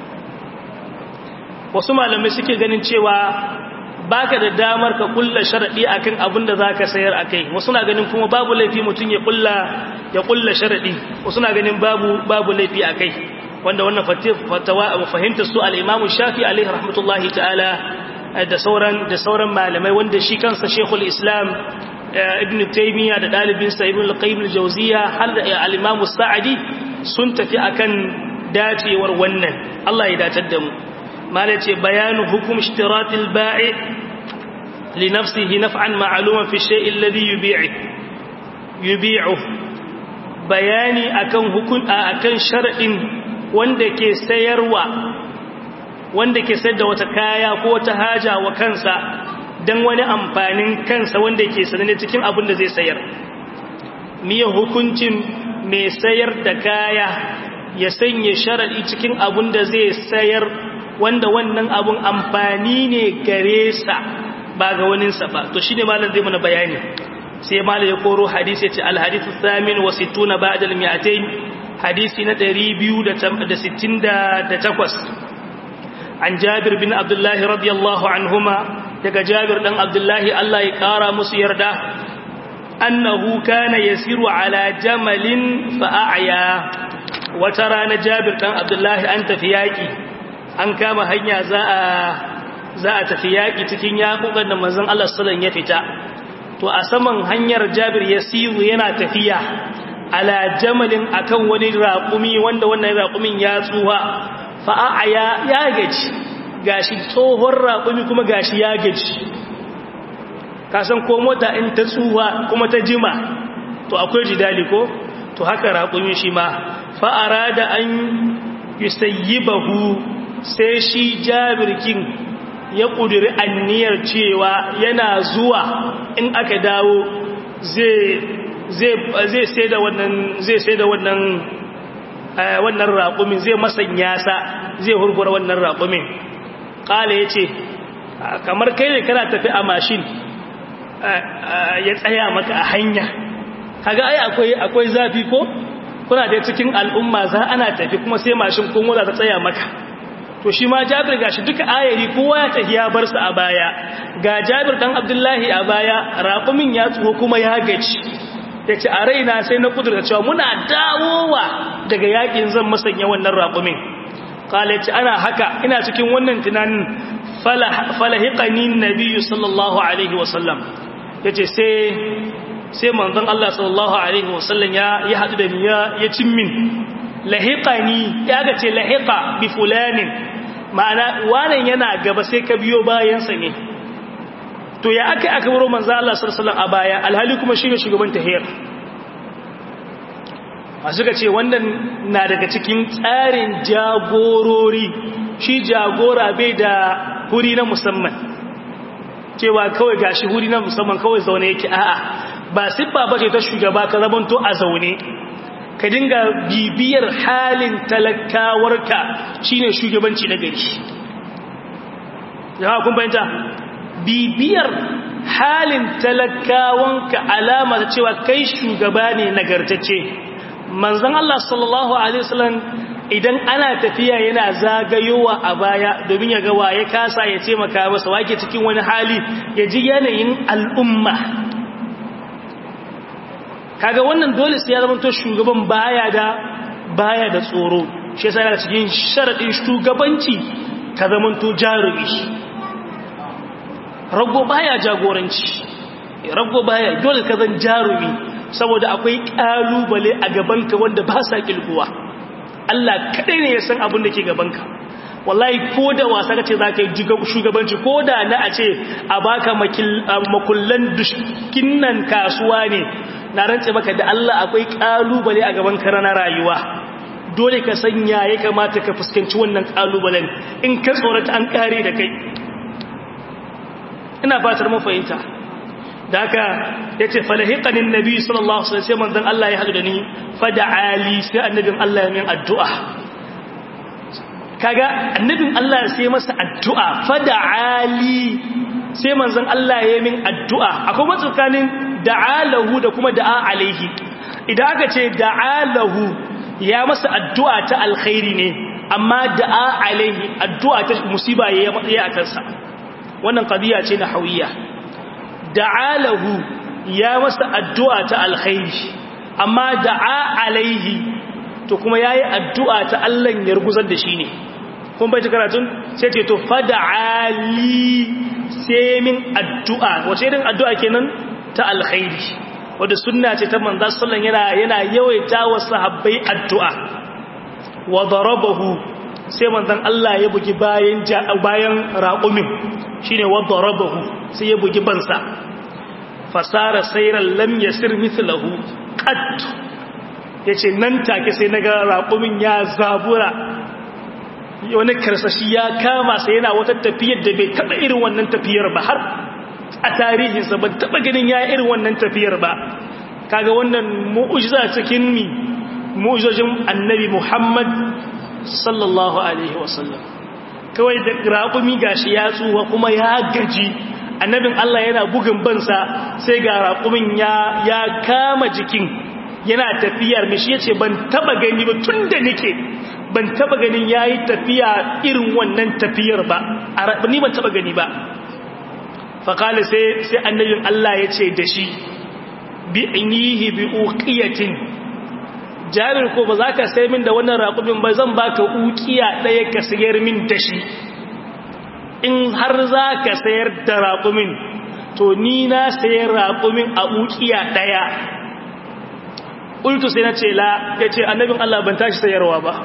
wasu malamai suke ganin cewa baka da damar ka kulla sharadi akan abin da zaka sayar akai wasu na ganin kuma babu laifi mutun ya kulla ya kulla sharadi wasu na ganin babu babu laifi akai wanda wannan fatawa fahimta su al-Imam Shafi alaihi rahmatullahi ta'ala da sauran da sauran malamai wanda shi kansa Sheikhul Islam Ibn Taymiyyah da dalibin sa Ibn Al-Qayyim Al-Jawziyya har da al-Imam Sa'di sun tafi akan dacewar wannan Allah ya datar da mu malace bayanu hukum ishtiratil ba'i li nafsihi naf'an ma'luman fi shay'in alladhi yubi'u yubi'u bayani akan hukun akan shar'in wanda ke sayarwa wanda ke sayar da wata kaya ko wata haja wa kansa dan wani amfanin kansa wanda ke sanane cikin abin da zai sayar miye hukuncin mai sayar da kaya ya sanya shar'i cikin abin da zai sayar wanda wannan abun amfani ne gare sa ba ga waninsa ba to shine malam zai mana bayani sai malam ya koro hadisi ya ce alhadithu thamin wa sittuna ba'da al-mi'atayn hadisi na 268 an Jabir bin Abdullah radiyallahu anhuma daga Jabir dan Abdullah Allah ya kara musu yarda annahu kana yasiru ala jamalin fa'aya wata rana Jabir dan Abdullah an tafi yaki an kama hanya za a za a tafi yaƙi cikin yaƙuƙan da manzon Allah sallallahu ya fita to a saman hanyar Jabir Yasiru yana tafiya ala jamalin akan wani raƙumi wanda wannan raƙumin ya tsuwa fa aya ya gaji gashi tsohon raƙumi kuma gashi ya gaji ka san ko mota in ta tsuwa kuma ta jima to akwai jidali ko to haka raƙumi shi ma fa arada an yusayyibahu sai shi jabirkin ya ƙudiri anniyar cewa yana zuwa in aka dawo zai sai da wannan zai sai da wannan wannan raƙumin zai masanya sa zai hurgura wannan raƙumin ƙala ya ce kamar kai ne kana tafi a mashin ya tsaya maka a hanya kaga ai akwai akwai zafi ko kuna da cikin al'umma za ana tafi kuma sai mashin ko mota ta tsaya maka to shi ma Jabir gashi duka ayari kowa ya tafi ya bar su a baya ga Jabir dan Abdullahi a baya raqumin ya tsuho kuma ya gaci yace a raina sai na kudurta cewa muna dawowa daga yakin zan masanya wannan raqumin qala yace ana haka ina cikin wannan tunanin falahiqani nabiyyu sallallahu alaihi wasallam yace sai sai manzon Allah sallallahu alaihi wasallam ya ya hadu da ni ya ya cin min lahiqani ya ga ce lahiqa bi fulanin ma'ana wannan yana gaba sai ka biyo bayan sa ne to ya aka aka baro manzon Allah sallallahu alaihi wasallam a baya alhali kuma shine shugaban tahiyar a suka ce wannan na daga cikin tsarin jagorori shi jagora bai da huri na musamman cewa kawai gashi huri na musamman kawai zaune yake a'a ba siffa ba ce ta shugaba ka zamanto a zaune ka dinga bibiyar halin talakawarka shine shugabanci na gari yawa kun fahimta bibiyar halin talakawanka alama ta cewa kai shugaba ne nagartacce manzon Allah sallallahu alaihi wasallam idan ana tafiya yana zagayowa a baya domin ya ga waye kasa ya ce maka masa wake cikin wani hali ya ji yanayin al'umma kaga wannan dole sai ya zama to shugaban baya da baya da tsoro shi yasa yana cikin sharadin shugabanci ka zama to jarumi rago baya jagoranci rago baya dole ka zan jarumi saboda akwai kalubale a gabanka wanda ba sa kilguwa Allah kadai ne ya san abin da ke gabanka wallahi ko da wasa kace zaka yi shugabanci ko da na a ce a baka makullan dushkinnan kasuwa ne na rantse maka da Allah akwai kalubale a gabanka na rayuwa dole ka sanya ya kamata ka fuskanci wannan kalubalen in ka tsorata an kare da kai ina fatar mun fahimta da haka ya ce falahiƙanin nabi sallallahu alaihi wasallam manzon Allah ya haɗu da ni fada ali sai annabin Allah ya min addu'a kaga annabin Allah sai masa addu'a fada ali sai manzon Allah ya min addu'a akwai matsakanin da'alahu da kuma da'a alaihi idan aka ce da'alahu ya masa addu'a ta alkhairi ne amma da'a alaihi addu'a ta musiba ya yi a kansa wannan qadiya ce na hawiya da'alahu ya masa addu'a ta alkhairi amma da'a alaihi to kuma yayi addu'a ta Allah ya ruguzar da shi ne kun bai karatun sai ce to fada'ali sai min addu'a wace irin addu'a kenan ta alkhairi wanda sunna ce ta manzo sallan yana yana yawaita wa sahabbai addu'a wa darabahu sai manzon Allah ya bugi bayan bayan raqumin shine wa darabahu sai ya bugi bansa fasara sayran lam yasir mithlahu qat yace nan take sai naga raqumin ya zabura wani karsashi ya kama sai yana wata tafiyar da bai taba irin wannan tafiyar ba har a tarihinsa ban taba ganin ya irin wannan tafiyar ba kaga wannan mu'jiza cikin mi mu'jizojin annabi Muhammad sallallahu alaihi wasallam kawai da raƙumi gashi ya tsuwa kuma ya gaji annabin Allah yana bugun bansa sai ga raƙumin ya ya kama jikin yana tafiyar mishi yace ban taba gani ba tunda nake ban taba ganin yayi tafiya irin wannan tafiyar ba ni ban taba gani ba faƙali sai annabin Allah ya ce da shi bi inihi bi uqiyatin jabir ko ba za ka sai min da wannan raƙumin ba zan baka uqiya ɗaya ka sayar min da shi in har za ka sayar da raƙumin to ni na sayar raƙumin a uqiya ɗaya ƙultu sai na ce la ya ce annabin Allah ban tashi sayarwa ba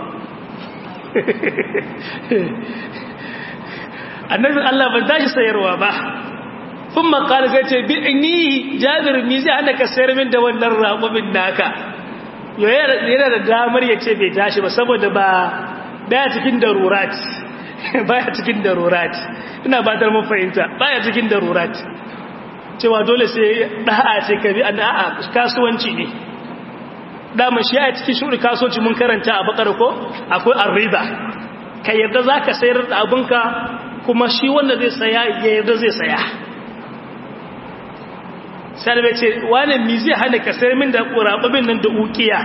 annabin Allah ban tashi sayarwa ba sun makar zai ce bi ni jabir mi zai hana ka sayar min da wannan raƙumin naka yana da damar ya ce bai tashi ba saboda ba baya cikin darurat baya cikin darurat ina ba ta mun fahimta baya cikin darurat cewa dole sai da'a ce ka bi a da'a kasuwanci ne dama shi a cikin shuri kasuwanci mun karanta a bakar ko akwai arriba ka yarda za ka sayar da abinka kuma shi wanda zai saya ya yarda zai saya sai da ce wani mi zai hana ka sayar min da ƙuraɓabin nan da ukiya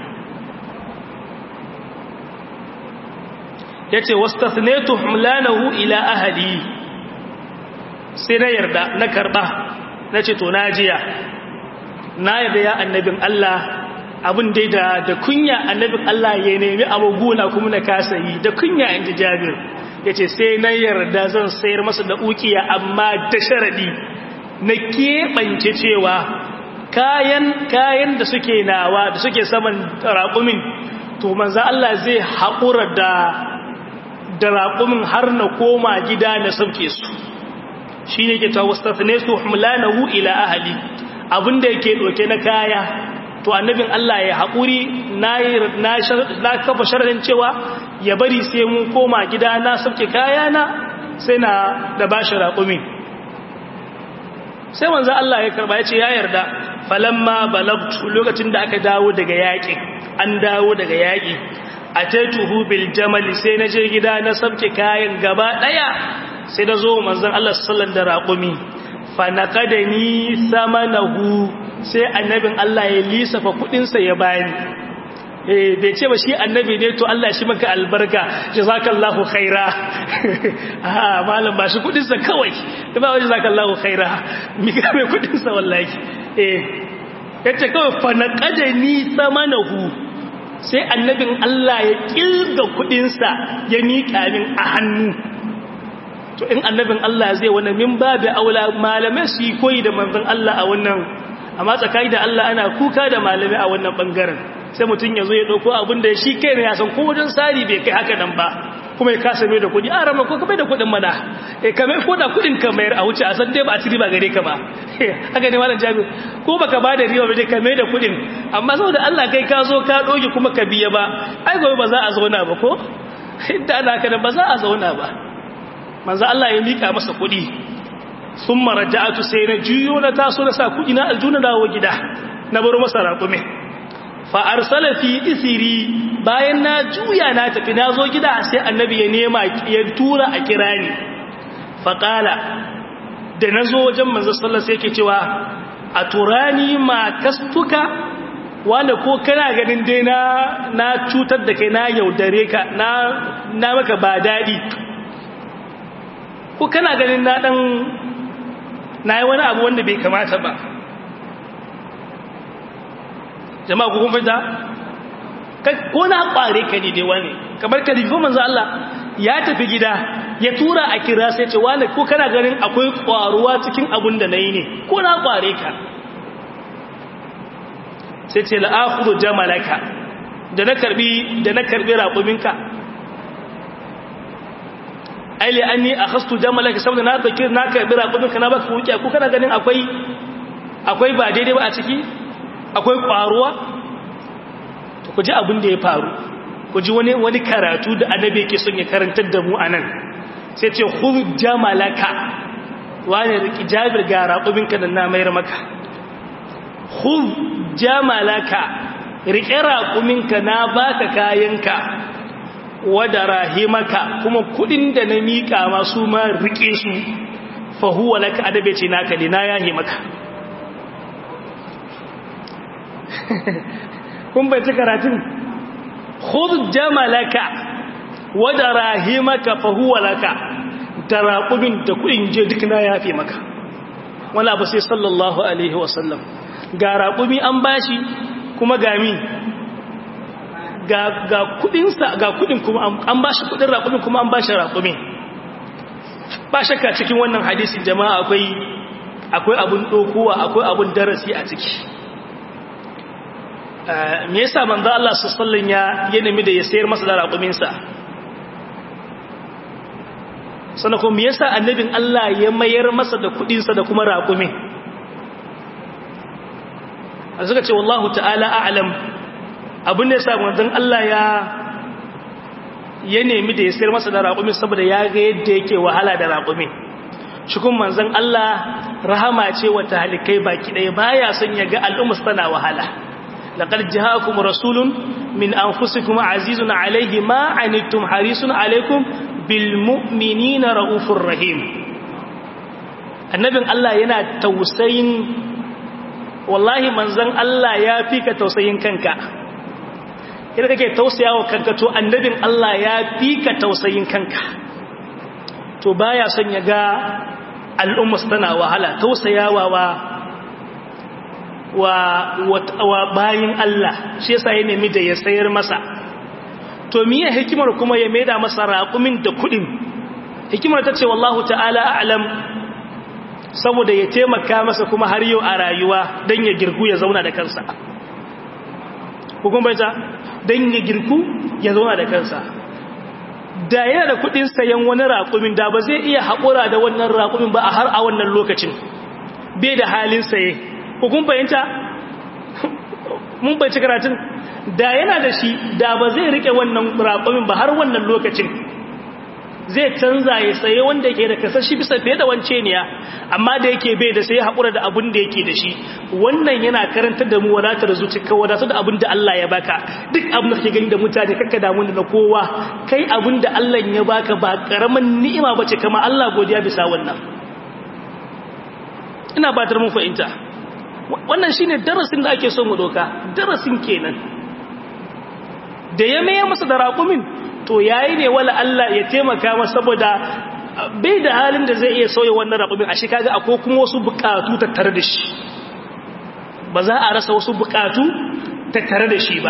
ya ce wasu humlanahu ila ahali sai na yarda na karɓa na ce to na jiya na yarda ya annabin Allah abin dai da da kunya annabin Allah ya nemi abuguna kuma na kasa yi da kunya inji Jabir yace sai na yarda zan sayar masa da ukiya amma da sharadi na keɓance cewa kayan kayan da suke nawa da suke saman raƙumin to manzo Allah zai haƙura da da raƙumin har na koma gida na sauke su shine ke ta wastafne su humlanahu ila ahli abinda yake doke na kaya to annabin Allah ya haƙuri na kafa sharadin cewa ya bari sai mun koma gida na sauke kaya na sai na da bashi raƙumin sai manzo Allah ya karba ya ce ya yarda falamma balagtu lokacin da aka dawo daga yaƙi an dawo daga yaƙi ataituhu bil jamal sai na je gida na sabke kayan gaba daya sai na zo manzon Allah sallallahu da raqumi fa naqadani samanahu sai annabin Allah ya lisafa kudin sa ya bani eh bai ce ba shi annabi ne to Allah shi maka albarka jazakallahu khaira ah malam ba shi kudin sa kawai ba wani jazakallahu khaira mi ga mai kudin sa wallahi eh yace kawai fa naqadani samanahu sai annabin Allah ya kilga kudinsa ya miƙa min a hannu to in annabin Allah zai wani min babu aula malamai su yi koyi da manzon Allah a wannan amma tsakani da Allah ana kuka da malamai a wannan bangaren sai mutum ya zo ya ɗauko abin da shi kai ne ya san ko wajen sari bai kai haka nan ba kuma ya kasa mai da kuɗi a rama ko ka mai da kuɗin mana e ka mai koda kuɗin ka mayar a wuce a san dai ba a ci riba gare ka ba haka ne malam jami ko baka ba da riba ba dai ka mai da kuɗin amma saboda Allah kai ka zo ka ɗoge kuma ka biya ba ai gobe ba za a zauna ba ko inda ana haka ba za a zauna ba manzo Allah ya mika masa kuɗi sun maraja'atu sai na juyo na taso na sa kuɗi na aljuna dawo gida na bar masa raƙume fa arsala fi isiri bayan na juya na tafi na zo gida sai annabi ya nema ya tura a kira ni fa qala da nazo wajen manzo sallallahu sai yake cewa a turani ma kastuka wanda ko kana ganin dai na na cutar da kai na yaudare ka na na maka ba dadi ko kana ganin na dan na yi wani abu wanda bai kamata ba jama'a ku kun fita ko na kware ka ne dai wani kamar ka difi manzo Allah ya tafi gida ya tura a kira sai ce wani ko kana ganin akwai kwaruwa cikin abun da nayi ne ko na kware ka sai ce la akhudhu jamalaka da na karbi da na karbi raquminka aile anni akhastu jamalaka saboda na dauki na karbi raquminka na baka wuce ko kana ganin akwai akwai ba daidai ba a ciki akwai ƙwaruwa ku ji abin da ya faru ku ji wani wani karatu da annabi yake son ya karantar da mu anan sai ce khudh jamalaka wani riki jabir ga raƙubinka da na mayar maka khudh jamalaka rike raƙuminka na baka kayanka wada rahimaka kuma kudin da na mika masu ma rike su fa huwa laka adabe ce naka ne na yahe maka kun bai ci karatun khudh jamalaka wa darahimaka fa huwa laka taraqubin da kudin je duk na yafe maka wala ba sai sallallahu alaihi wasallam ga raqumi an bashi kuma gami ga ga kudin sa ga kudin kuma an bashi kudin raqumin kuma an bashi raqumi ba shakka cikin wannan hadisin jama'a akwai akwai abun dokuwa akwai abun darasi a ciki me yasa manzo Allah sallallahu ya ya nemi da ya sayar masa da raƙumin sa sannan kuma me yasa annabin Allah ya mayar masa da kudin sa da kuma raƙumin suka ce wallahu ta'ala a'lam abin da yasa manzon Allah ya ya nemi da ya sayar masa da raƙumin saboda ya ga yadda yake wahala da raƙumin shi kuma manzon Allah rahama ce wa talikai baki ɗaya baya son ya ga al'umma tana wahala لقد جاءكم رسول من أنفسكم عزيز عليه ما عنتم حريص عليكم بالمؤمنين رؤوف رحيم annabin Allah yana tausayin wallahi manzon Allah ya fi ka tausayin kanka idan kake tausayawa kanka to annabin Allah ya fi ka tausayin kanka to baya son ya ga al'umma tana wahala tausayawa wa wa wa bayin Allah shi yasa ya nemi da ya sayar masa to miye hikimar kuma ya maida masa raqumin da kudin hikimar ta ce wallahu ta'ala a'lam saboda ya taimaka masa kuma har yau a rayuwa don ya girku ya zauna da kansa hukun baita don ya girku ya zauna da kansa da yana da kudin sayan wani raƙumin da ba zai iya haƙura da wannan raƙumin ba a har a wannan lokacin bai da halin saye hukun bayanta mun bai karatun da yana da shi da ba zai rike wannan raƙumin ba har wannan lokacin zai canza ya saye wanda ke da kasashi bisa fiye da wance ne amma da yake bai da sai haƙura da abin da yake da shi wannan yana karantar da mu wadatar zuci ka wadatar da abin da Allah ya baka duk abin da kake gani da mutane kakka damu da na kowa kai abin da Allah ya baka ba karaman ni'ima bace kamar Allah godiya bisa wannan ina batar mun fahimta wannan shine darasin da ake so mu doka darasin kenan da ya maye masa da raƙumin to yayi ne wala Allah ya taimaka masa saboda bai da halin da zai iya sauya wannan raƙumin a shi kaga akwai kuma wasu buƙatu tattare da shi ba za a rasa wasu buƙatu tattare da shi ba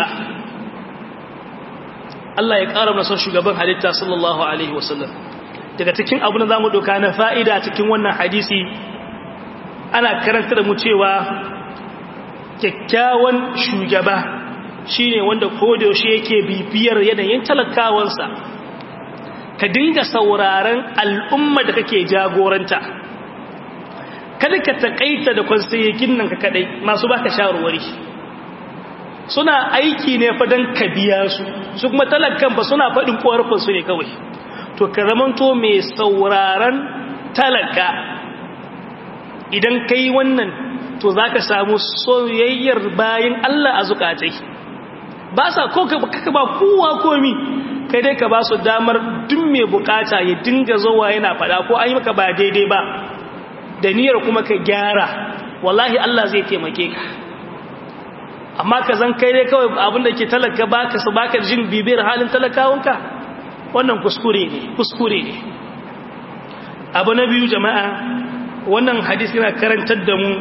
Allah ya ƙara masa shugaban halitta sallallahu alaihi wasallam daga cikin abin da zamu doka na fa'ida cikin wannan hadisi ana karanta da mu cewa kyakkyawan shugaba shine wanda kodayaushe yake bibiyar yanayin talakawansa ka dinga sauraron al'umma da kake jagoranta kada ka takaita da kwansayekin nan ka kadai masu baka shawarwari suna aiki ne fa don ka biya su su kuma talakan ba suna faɗin ƙorafinsu ne kawai to ka zamanto mai sauraron talaka idan ka yi wannan to za ka samu soyayyar bayan Allah a zukatai ba sa ko ka ba kowa komi kai dai ka ba su damar duk mai bukata ya dinga zowa yana fada ko an yi maka ba daidai ba da niyyar kuma ka gyara wallahi Allah zai taimake ka amma ka zan kai dai kawai abinda ke talaka baka su baka jin bibiyar halin talakawanka wannan kuskure ne kuskure ne abu na biyu jama'a wannan hadisi yana karantar da mu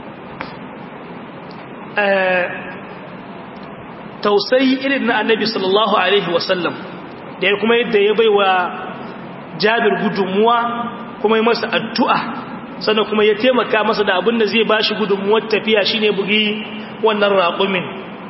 tausayi irin na annabi sallallahu alaihi wasallam da ya kuma yadda ya baiwa jabir gudunmuwa kuma yi masa addu'a sannan kuma ya taimaka masa da abin da zai ba shi gudunmuwar tafiya shine bugi wannan raƙumin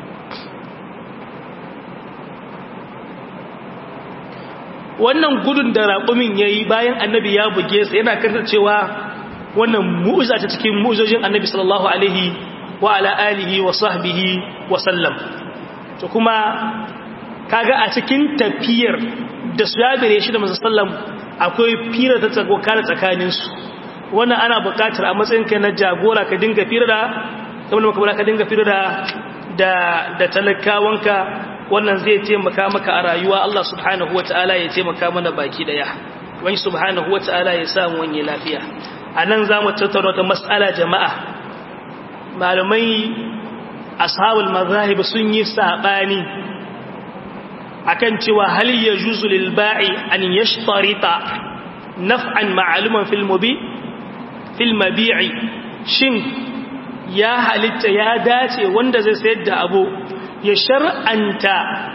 wannan gudun da raƙumin ya yi bayan annabi ya buge sa yana kantar cewa wannan mu'uza ta cikin mu'uzojin annabi sallallahu alaihi wa ala alihi wa sahbihi wa sallam to kuma kaga a cikin tafiyar da su yabire shi da sallam akwai fira ta tsakokana tsakaninsu wannan ana buƙatar a matsayin kai na jagora ka dinga fira da kamar maka ka dinga fira da da da talakawanka wannan zai taimaka maka a rayuwa Allah subhanahu wataala ya taimaka mana baki daya wani subhanahu wataala ya samu wani lafiya anan zamu tattauna ta mas'ala jama'a malamai ashabul mazahib sun yi sabani akan cewa hal yajuzu lil ba'i an yashtarita naf'an ma'luman fil mubi fil mabi'i shin ya halitta ya dace wanda zai sayar da abu ya shar'anta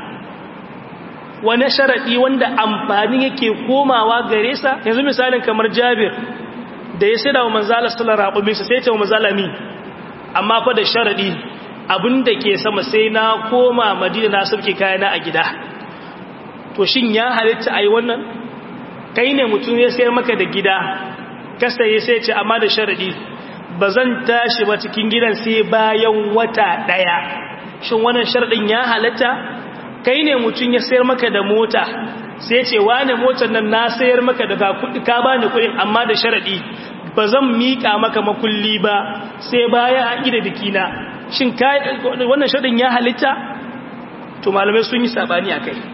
wani sharadi wanda amfani yake komawa gare sa yanzu misalin kamar Jabir da ya sayar wa manzala sallallahu alaihi wasallam sai ya ce wa manzalami amma fa da sharadi abinda ke sama sai na koma madina na sauke kayana a gida to shin ya halitta ai wannan kai ne mutum ya sayar maka da gida ka saye sai ce amma da sharadi ba zan tashi ba cikin gidan sai bayan wata daya shin wannan sharadin ya halitta kai ne mutum ya sayar maka da mota sai ce wane motar nan na sayar maka da kudi ka bani kudin amma da sharadi ba zan mika maka makulli ba sai baya a gida bikina shin wannan shaɗin ya halitta to malamai sun yi sabani a kai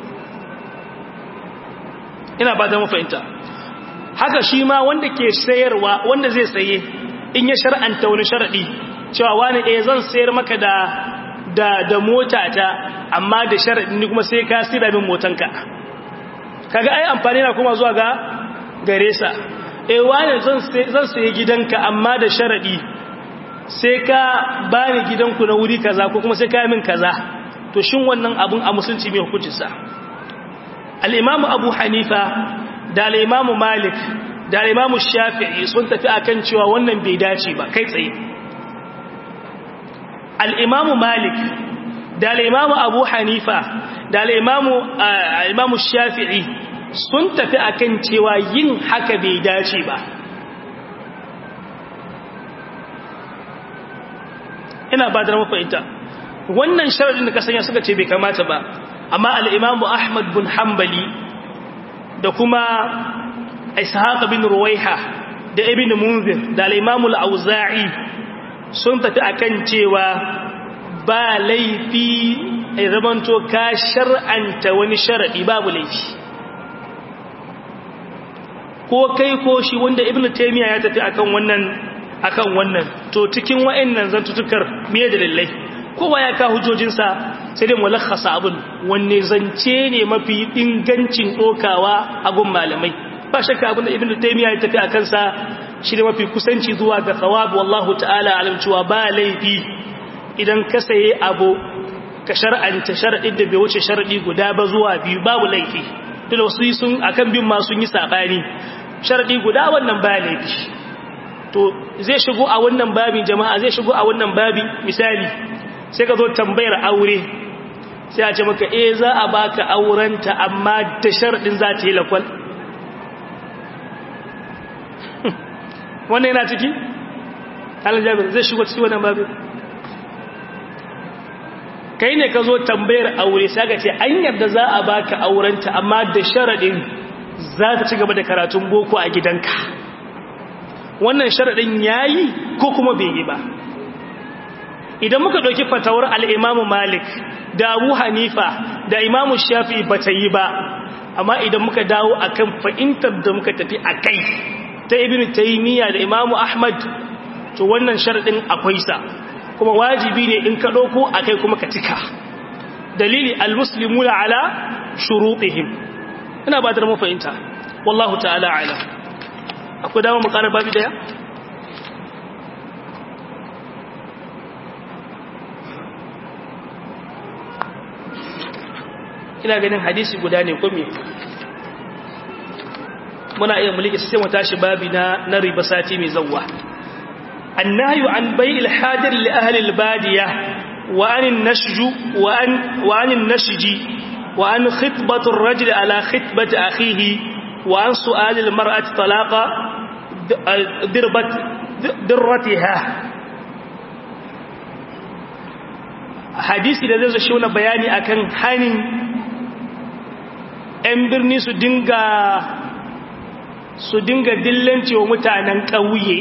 ina ba ta mafahimta haka shi ma wanda ke sayarwa wanda zai saye in ya shar'anta wani sharaɗi cewa wani ɗaya zan sayar maka da da da mota ta amma da sharaɗi ni kuma sai ka sira min motanka kaga ai amfani na kuma zuwa ga gare sa eh wani zan saye gidanka amma da sharaɗi sai ka bani gidanku na wuri kaza ko kuma sai ka min kaza to shin wannan abun a musulunci mai hukuncinsa al-imamu abu hanifa da al-imamu malik da imamu shafi'i sun tafi akan cewa wannan bai dace ba kai tsaye al'imamu malik da al'imamu abu hanifa da al'imamu shafi'i sun tafi akan cewa yin haka bai dace ba ina ba da mafahimta wannan sharadin da kasanya suka ce bai kamata ba amma al'imamu ahmad bin hambali da kuma ishaq bin ruwaiha da ibn munzir da al'imamu al'auza'i sun tafi akan cewa ba laifi a zamanto ka shar'anta wani sharaɗi babu laifi ko kai ko shi wanda ibn taymiya ya tafi akan wannan akan wannan to cikin wa'annan zantutukar me da lallai kowa ya ka hujojinsa sai dai mulakhasa abun wanne zance ne mafi ingancin dokawa a gun malamai ba shakka abin da ibn taymiya ya tafi akan sa shi ne mafi kusanci zuwa ga thawab wallahu ta'ala alam cewa ba laifi idan ka saye abu ka shar'anta sharadin da bai wuce sharadi guda ba zuwa biyu babu laifi dole wasu sun akan bin ma sun yi sabani sharadi guda wannan ba laifi to zai shigo a wannan babin jama'a zai shigo a wannan babi misali sai ka zo tambayar aure sai a ce maka eh za a baka aurenta amma da sharadin za ta yi lakwal wannan yana ciki halin jami'ar zai shigo ciki wannan babin kai ne ka zo tambayar aure sai ka ce an yadda za a baka aurenta amma da sharadin za ta ci gaba da karatun boko a gidanka wannan sharadin yayi ko kuma bai yi ba idan muka ɗauki fatawar al'imamu malik da abu hanifa da imamu shafi ba ta yi ba amma idan muka dawo akan fahimtar da muka tafi a kai ta ibn taymiya da imamu ahmad to wannan sharadin akwai sa kuma wajibi ne in ka ɗauko a kai kuma ka cika dalili almuslimuna ala shurutihim ina ba da mu fahimta wallahu ta'ala ala akwai dama mu ƙara babi daya ina ganin hadisi guda ne kome muna iya mulki sai mu tashi babi na na riba sati mai zawwa annahyu an bai'il hadir li ahli al-badiya wa an an-nashju wa an wa an an-nashji wa an khitbatu ar-rajuli ala khitbati akhihi wa an su'al al-mar'ati talaqa dirbat dirratiha hadisi da zai zo shi bayani akan hanin 'yan birni su dinga su dinga dillanci wa mutanen ƙauye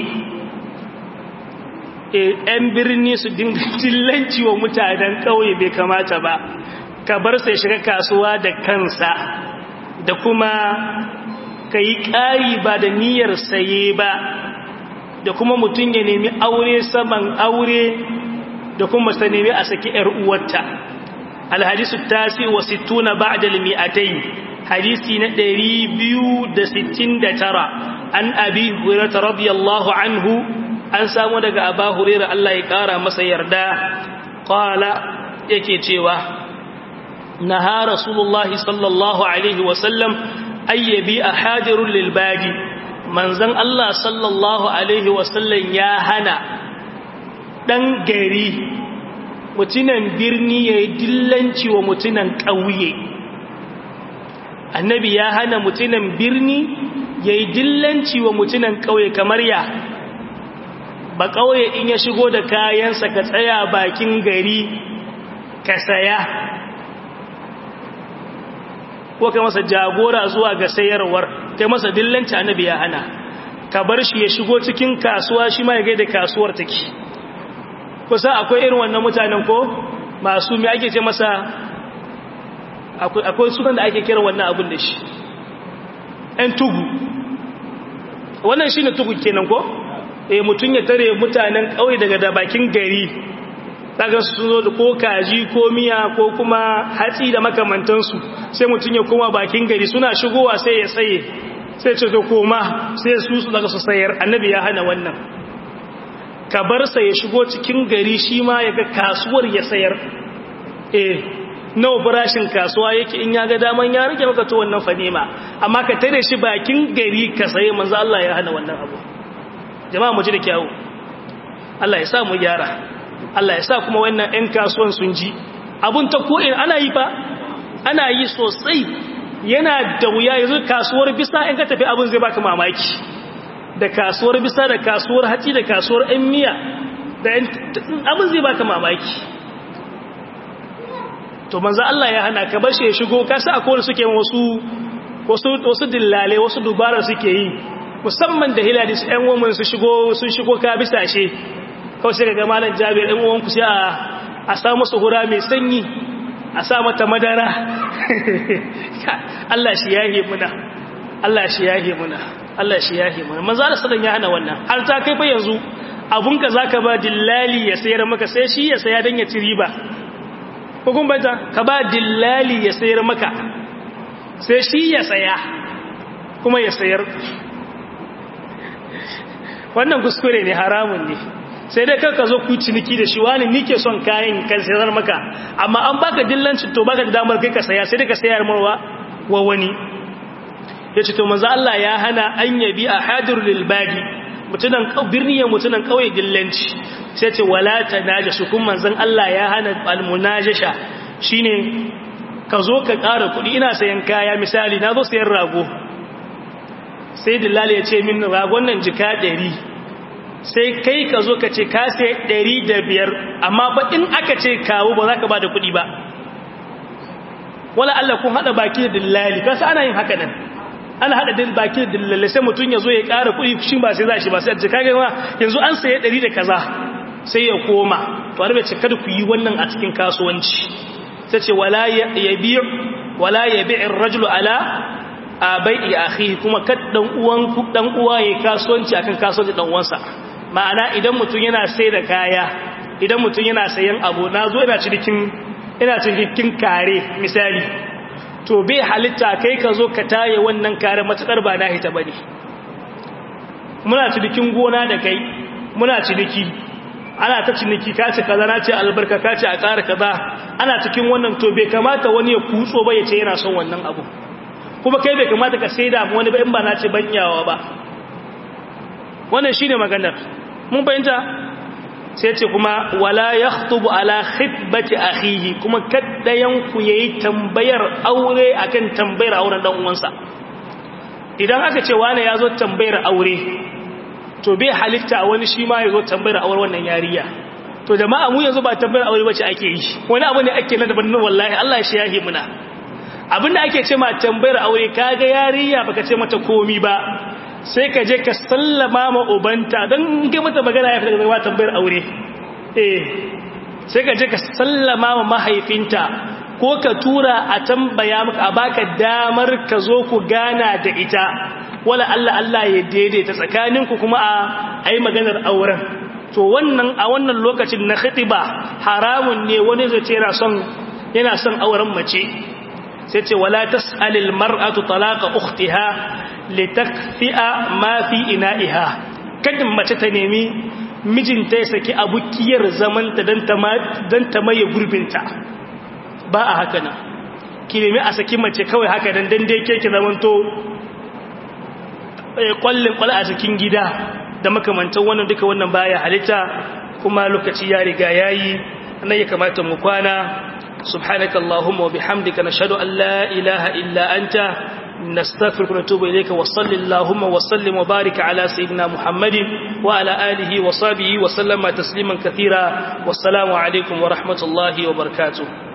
‘yan birni su dinga dillanci wa mutanen ƙauye bai kamata ba ka bar sai shiga kasuwa da kansa da kuma ka yi ƙari ba da niyyar saye ba da kuma mutum ya nemi aure saman aure da kuma ta nemi a saki ‘yar uwarta alhadisu tasi wa sittuna ba'da al-mi'atayn hadisi na 269 an abi hurairah radiyallahu anhu an samu daga aba hurairah Allah ya kara masa yarda qala yake cewa naha rasulullahi sallallahu alaihi wa sallam ayyabi ahadirul lil badi manzon Allah sallallahu alaihi wa sallam ya hana dan gari mutunan birni yayi dillanci wa mutunan ƙauye annabi ya hana mutunan birni ya yi dillanci wa mutunan ƙauye kamar ya ba ƙauye in ya shigo da kayansa ka tsaya bakin gari ka saya ko kai masa jagora zuwa ga sayarwar kai masa dillanci annabi ya hana ka bar shi ya shigo cikin kasuwa shi ma ya gaida kasuwar take kusa akwai irin wannan mutanen ko masu mai ake ce masa akwai sunan da ake kira wannan abin da shi ‘yan tugu wannan shi ne tugu kenan ko? e mutum ya tare mutanen ƙauye daga da bakin gari daga su zo da ko kaji ko miya ko kuma hatsi da makamantansu sai mutum ya koma bakin gari suna shigowa sai ya tsaye sai ce to koma sai su su daga su sayar annabi ya hana wannan ka bar sa ya shigo cikin gari shi ma ya ga kasuwar ya sayar eh nawa farashin kasuwa yake in ya ga daman ya rage maka to wannan fanima amma ka tare shi bakin gari ka saye manzo Allah ya hana wannan abu jama'a mu ji da kyawu Allah ya sa mu gyara Allah ya sa kuma wannan ɗan kasuwan sun ji abun ta ko in ana yi fa ana yi sosai yana da wuya yanzu kasuwar bisa in ka tafi abun zai baka mamaki da kasuwar bisa da kasuwar haci da kasuwar ɗan miya da abun zai baka mamaki to manzo Allah ya hana ka bashi ya shigo kasa akwai suke wasu wasu wasu dillale wasu dubara suke yi musamman da hilali su ɗan woman su shigo sun shigo ka bisashe kawai sai ga malam Jabir ɗan uwan ku sai a a sa musu hura mai sanyi a sa mata madara Allah shi yahe muna Allah shi yahe muna Allah shi yahe muna manzo Allah sallan ya hana wannan har ta kai fa yanzu abunka zaka ba dillali ya sayar maka sai shi ya saya dan ya ci riba hukun banta ka ba dillali ya sayar maka sai shi ya saya kuma ya sayar wannan kuskure ne haramun ne sai dai kanka zo ku ciniki da shi wani nike son kayan kan sayar maka amma an baka dillancin to baka da damar kai ka saya sai dai ka sayar marwa wa wani yace to manzo Allah ya hana an yabi ahadur lil badi mutunan birni ya mutunan kauye dillanci sai ce wala tanajasu kun manzon Allah ya hana almunajasha shine ka zo ka ƙara kuɗi ina sayan kaya misali na zo sayan rago sai dillali ya ce min ragon nan jika ɗari sai kai ka zo ka ce ka sai ɗari da biyar amma ba in aka ce kawo ba za ka ba da kuɗi ba wala Allah kun haɗa baki da dillali kasa ana yin haka nan ana haɗa baki da dillali sai mutum ya zo ya ƙara kuɗi shi ba sai za shi ba sai a jika gama yanzu an saye ɗari da kaza sai ya koma to har bai ce kada ku yi wannan a cikin kasuwanci sai ce wala yabi wala yabi ar-rajulu ala bai'i akhihi kuma kad dan uwan ku dan uwa yayi kasuwanci akan kasuwanci dan uwansa ma'ana idan mutum yana sai da kaya idan mutum yana sayan abu nazo ina cikin ina cikin kare misali to bai halitta kai ka zo ka taye wannan kare matakar ba na hita bane muna cikin gona da kai muna ciniki ana ta ciniki ka ce kaza na ce albarka ka ce a ƙara kaza ana cikin wannan to bai kamata wani ya kutso ba ya ce yana son wannan abu kuma kai bai kamata ka sai da wani ba in ba na ce banyawa ba wannan shine maganar mun fahimta sai ce kuma wala yakhutubu ala khitbati akhihi kuma kaddayan ku yayi tambayar aure akan tambayar auren dan uwansa idan aka ce wani yazo tambayar aure to bai halitta wani shi ma ya zo tambayar aure wannan yariya to jama'a mu yanzu ba tambayar aure bace ake yi wani abu ne ake na daban wallahi Allah shi yahi muna abinda ake ce ma tambayar aure kaga yariya baka ce mata komi ba sai ka je ka sallama ma ubanta dan ga mata magana ya fita daga tambayar aure eh sai ka je ka sallama ma mahaifinta ko ka tura a tambaya maka a baka damar ka zo ku gana da ita wala Allah Allah ya daidaita tsakaninku kuma a ayi maganar auren to wannan a wannan lokacin na khitiba haramun ne wani zai ce yana son yana son auren mace sai ce wala tasalil mar'atu talaqa ukhtiha litakfi'a ma fi ina'iha kadin mace ta nemi mijinta ya saki abukiyar zamanta dan ta dan ta maye gurbinta ba a haka nan ki nemi a saki mace kawai haka nan dan dai ke ki zamanto kwallin kwal a cikin gida da makamantan wannan duka wannan baya halitta kuma lokaci ya riga yayi nan ya kamata mu kwana subhanaka allahumma wa bihamdika nashhadu an la ilaha illa anta nastaghfiruka wa natubu ilayka wa sallallahu wa sallim wa barik ala sayyidina muhammadin wa ala alihi wa sahbihi wa sallama tasliman katira wassalamu alaikum wa rahmatullahi wa barakatuh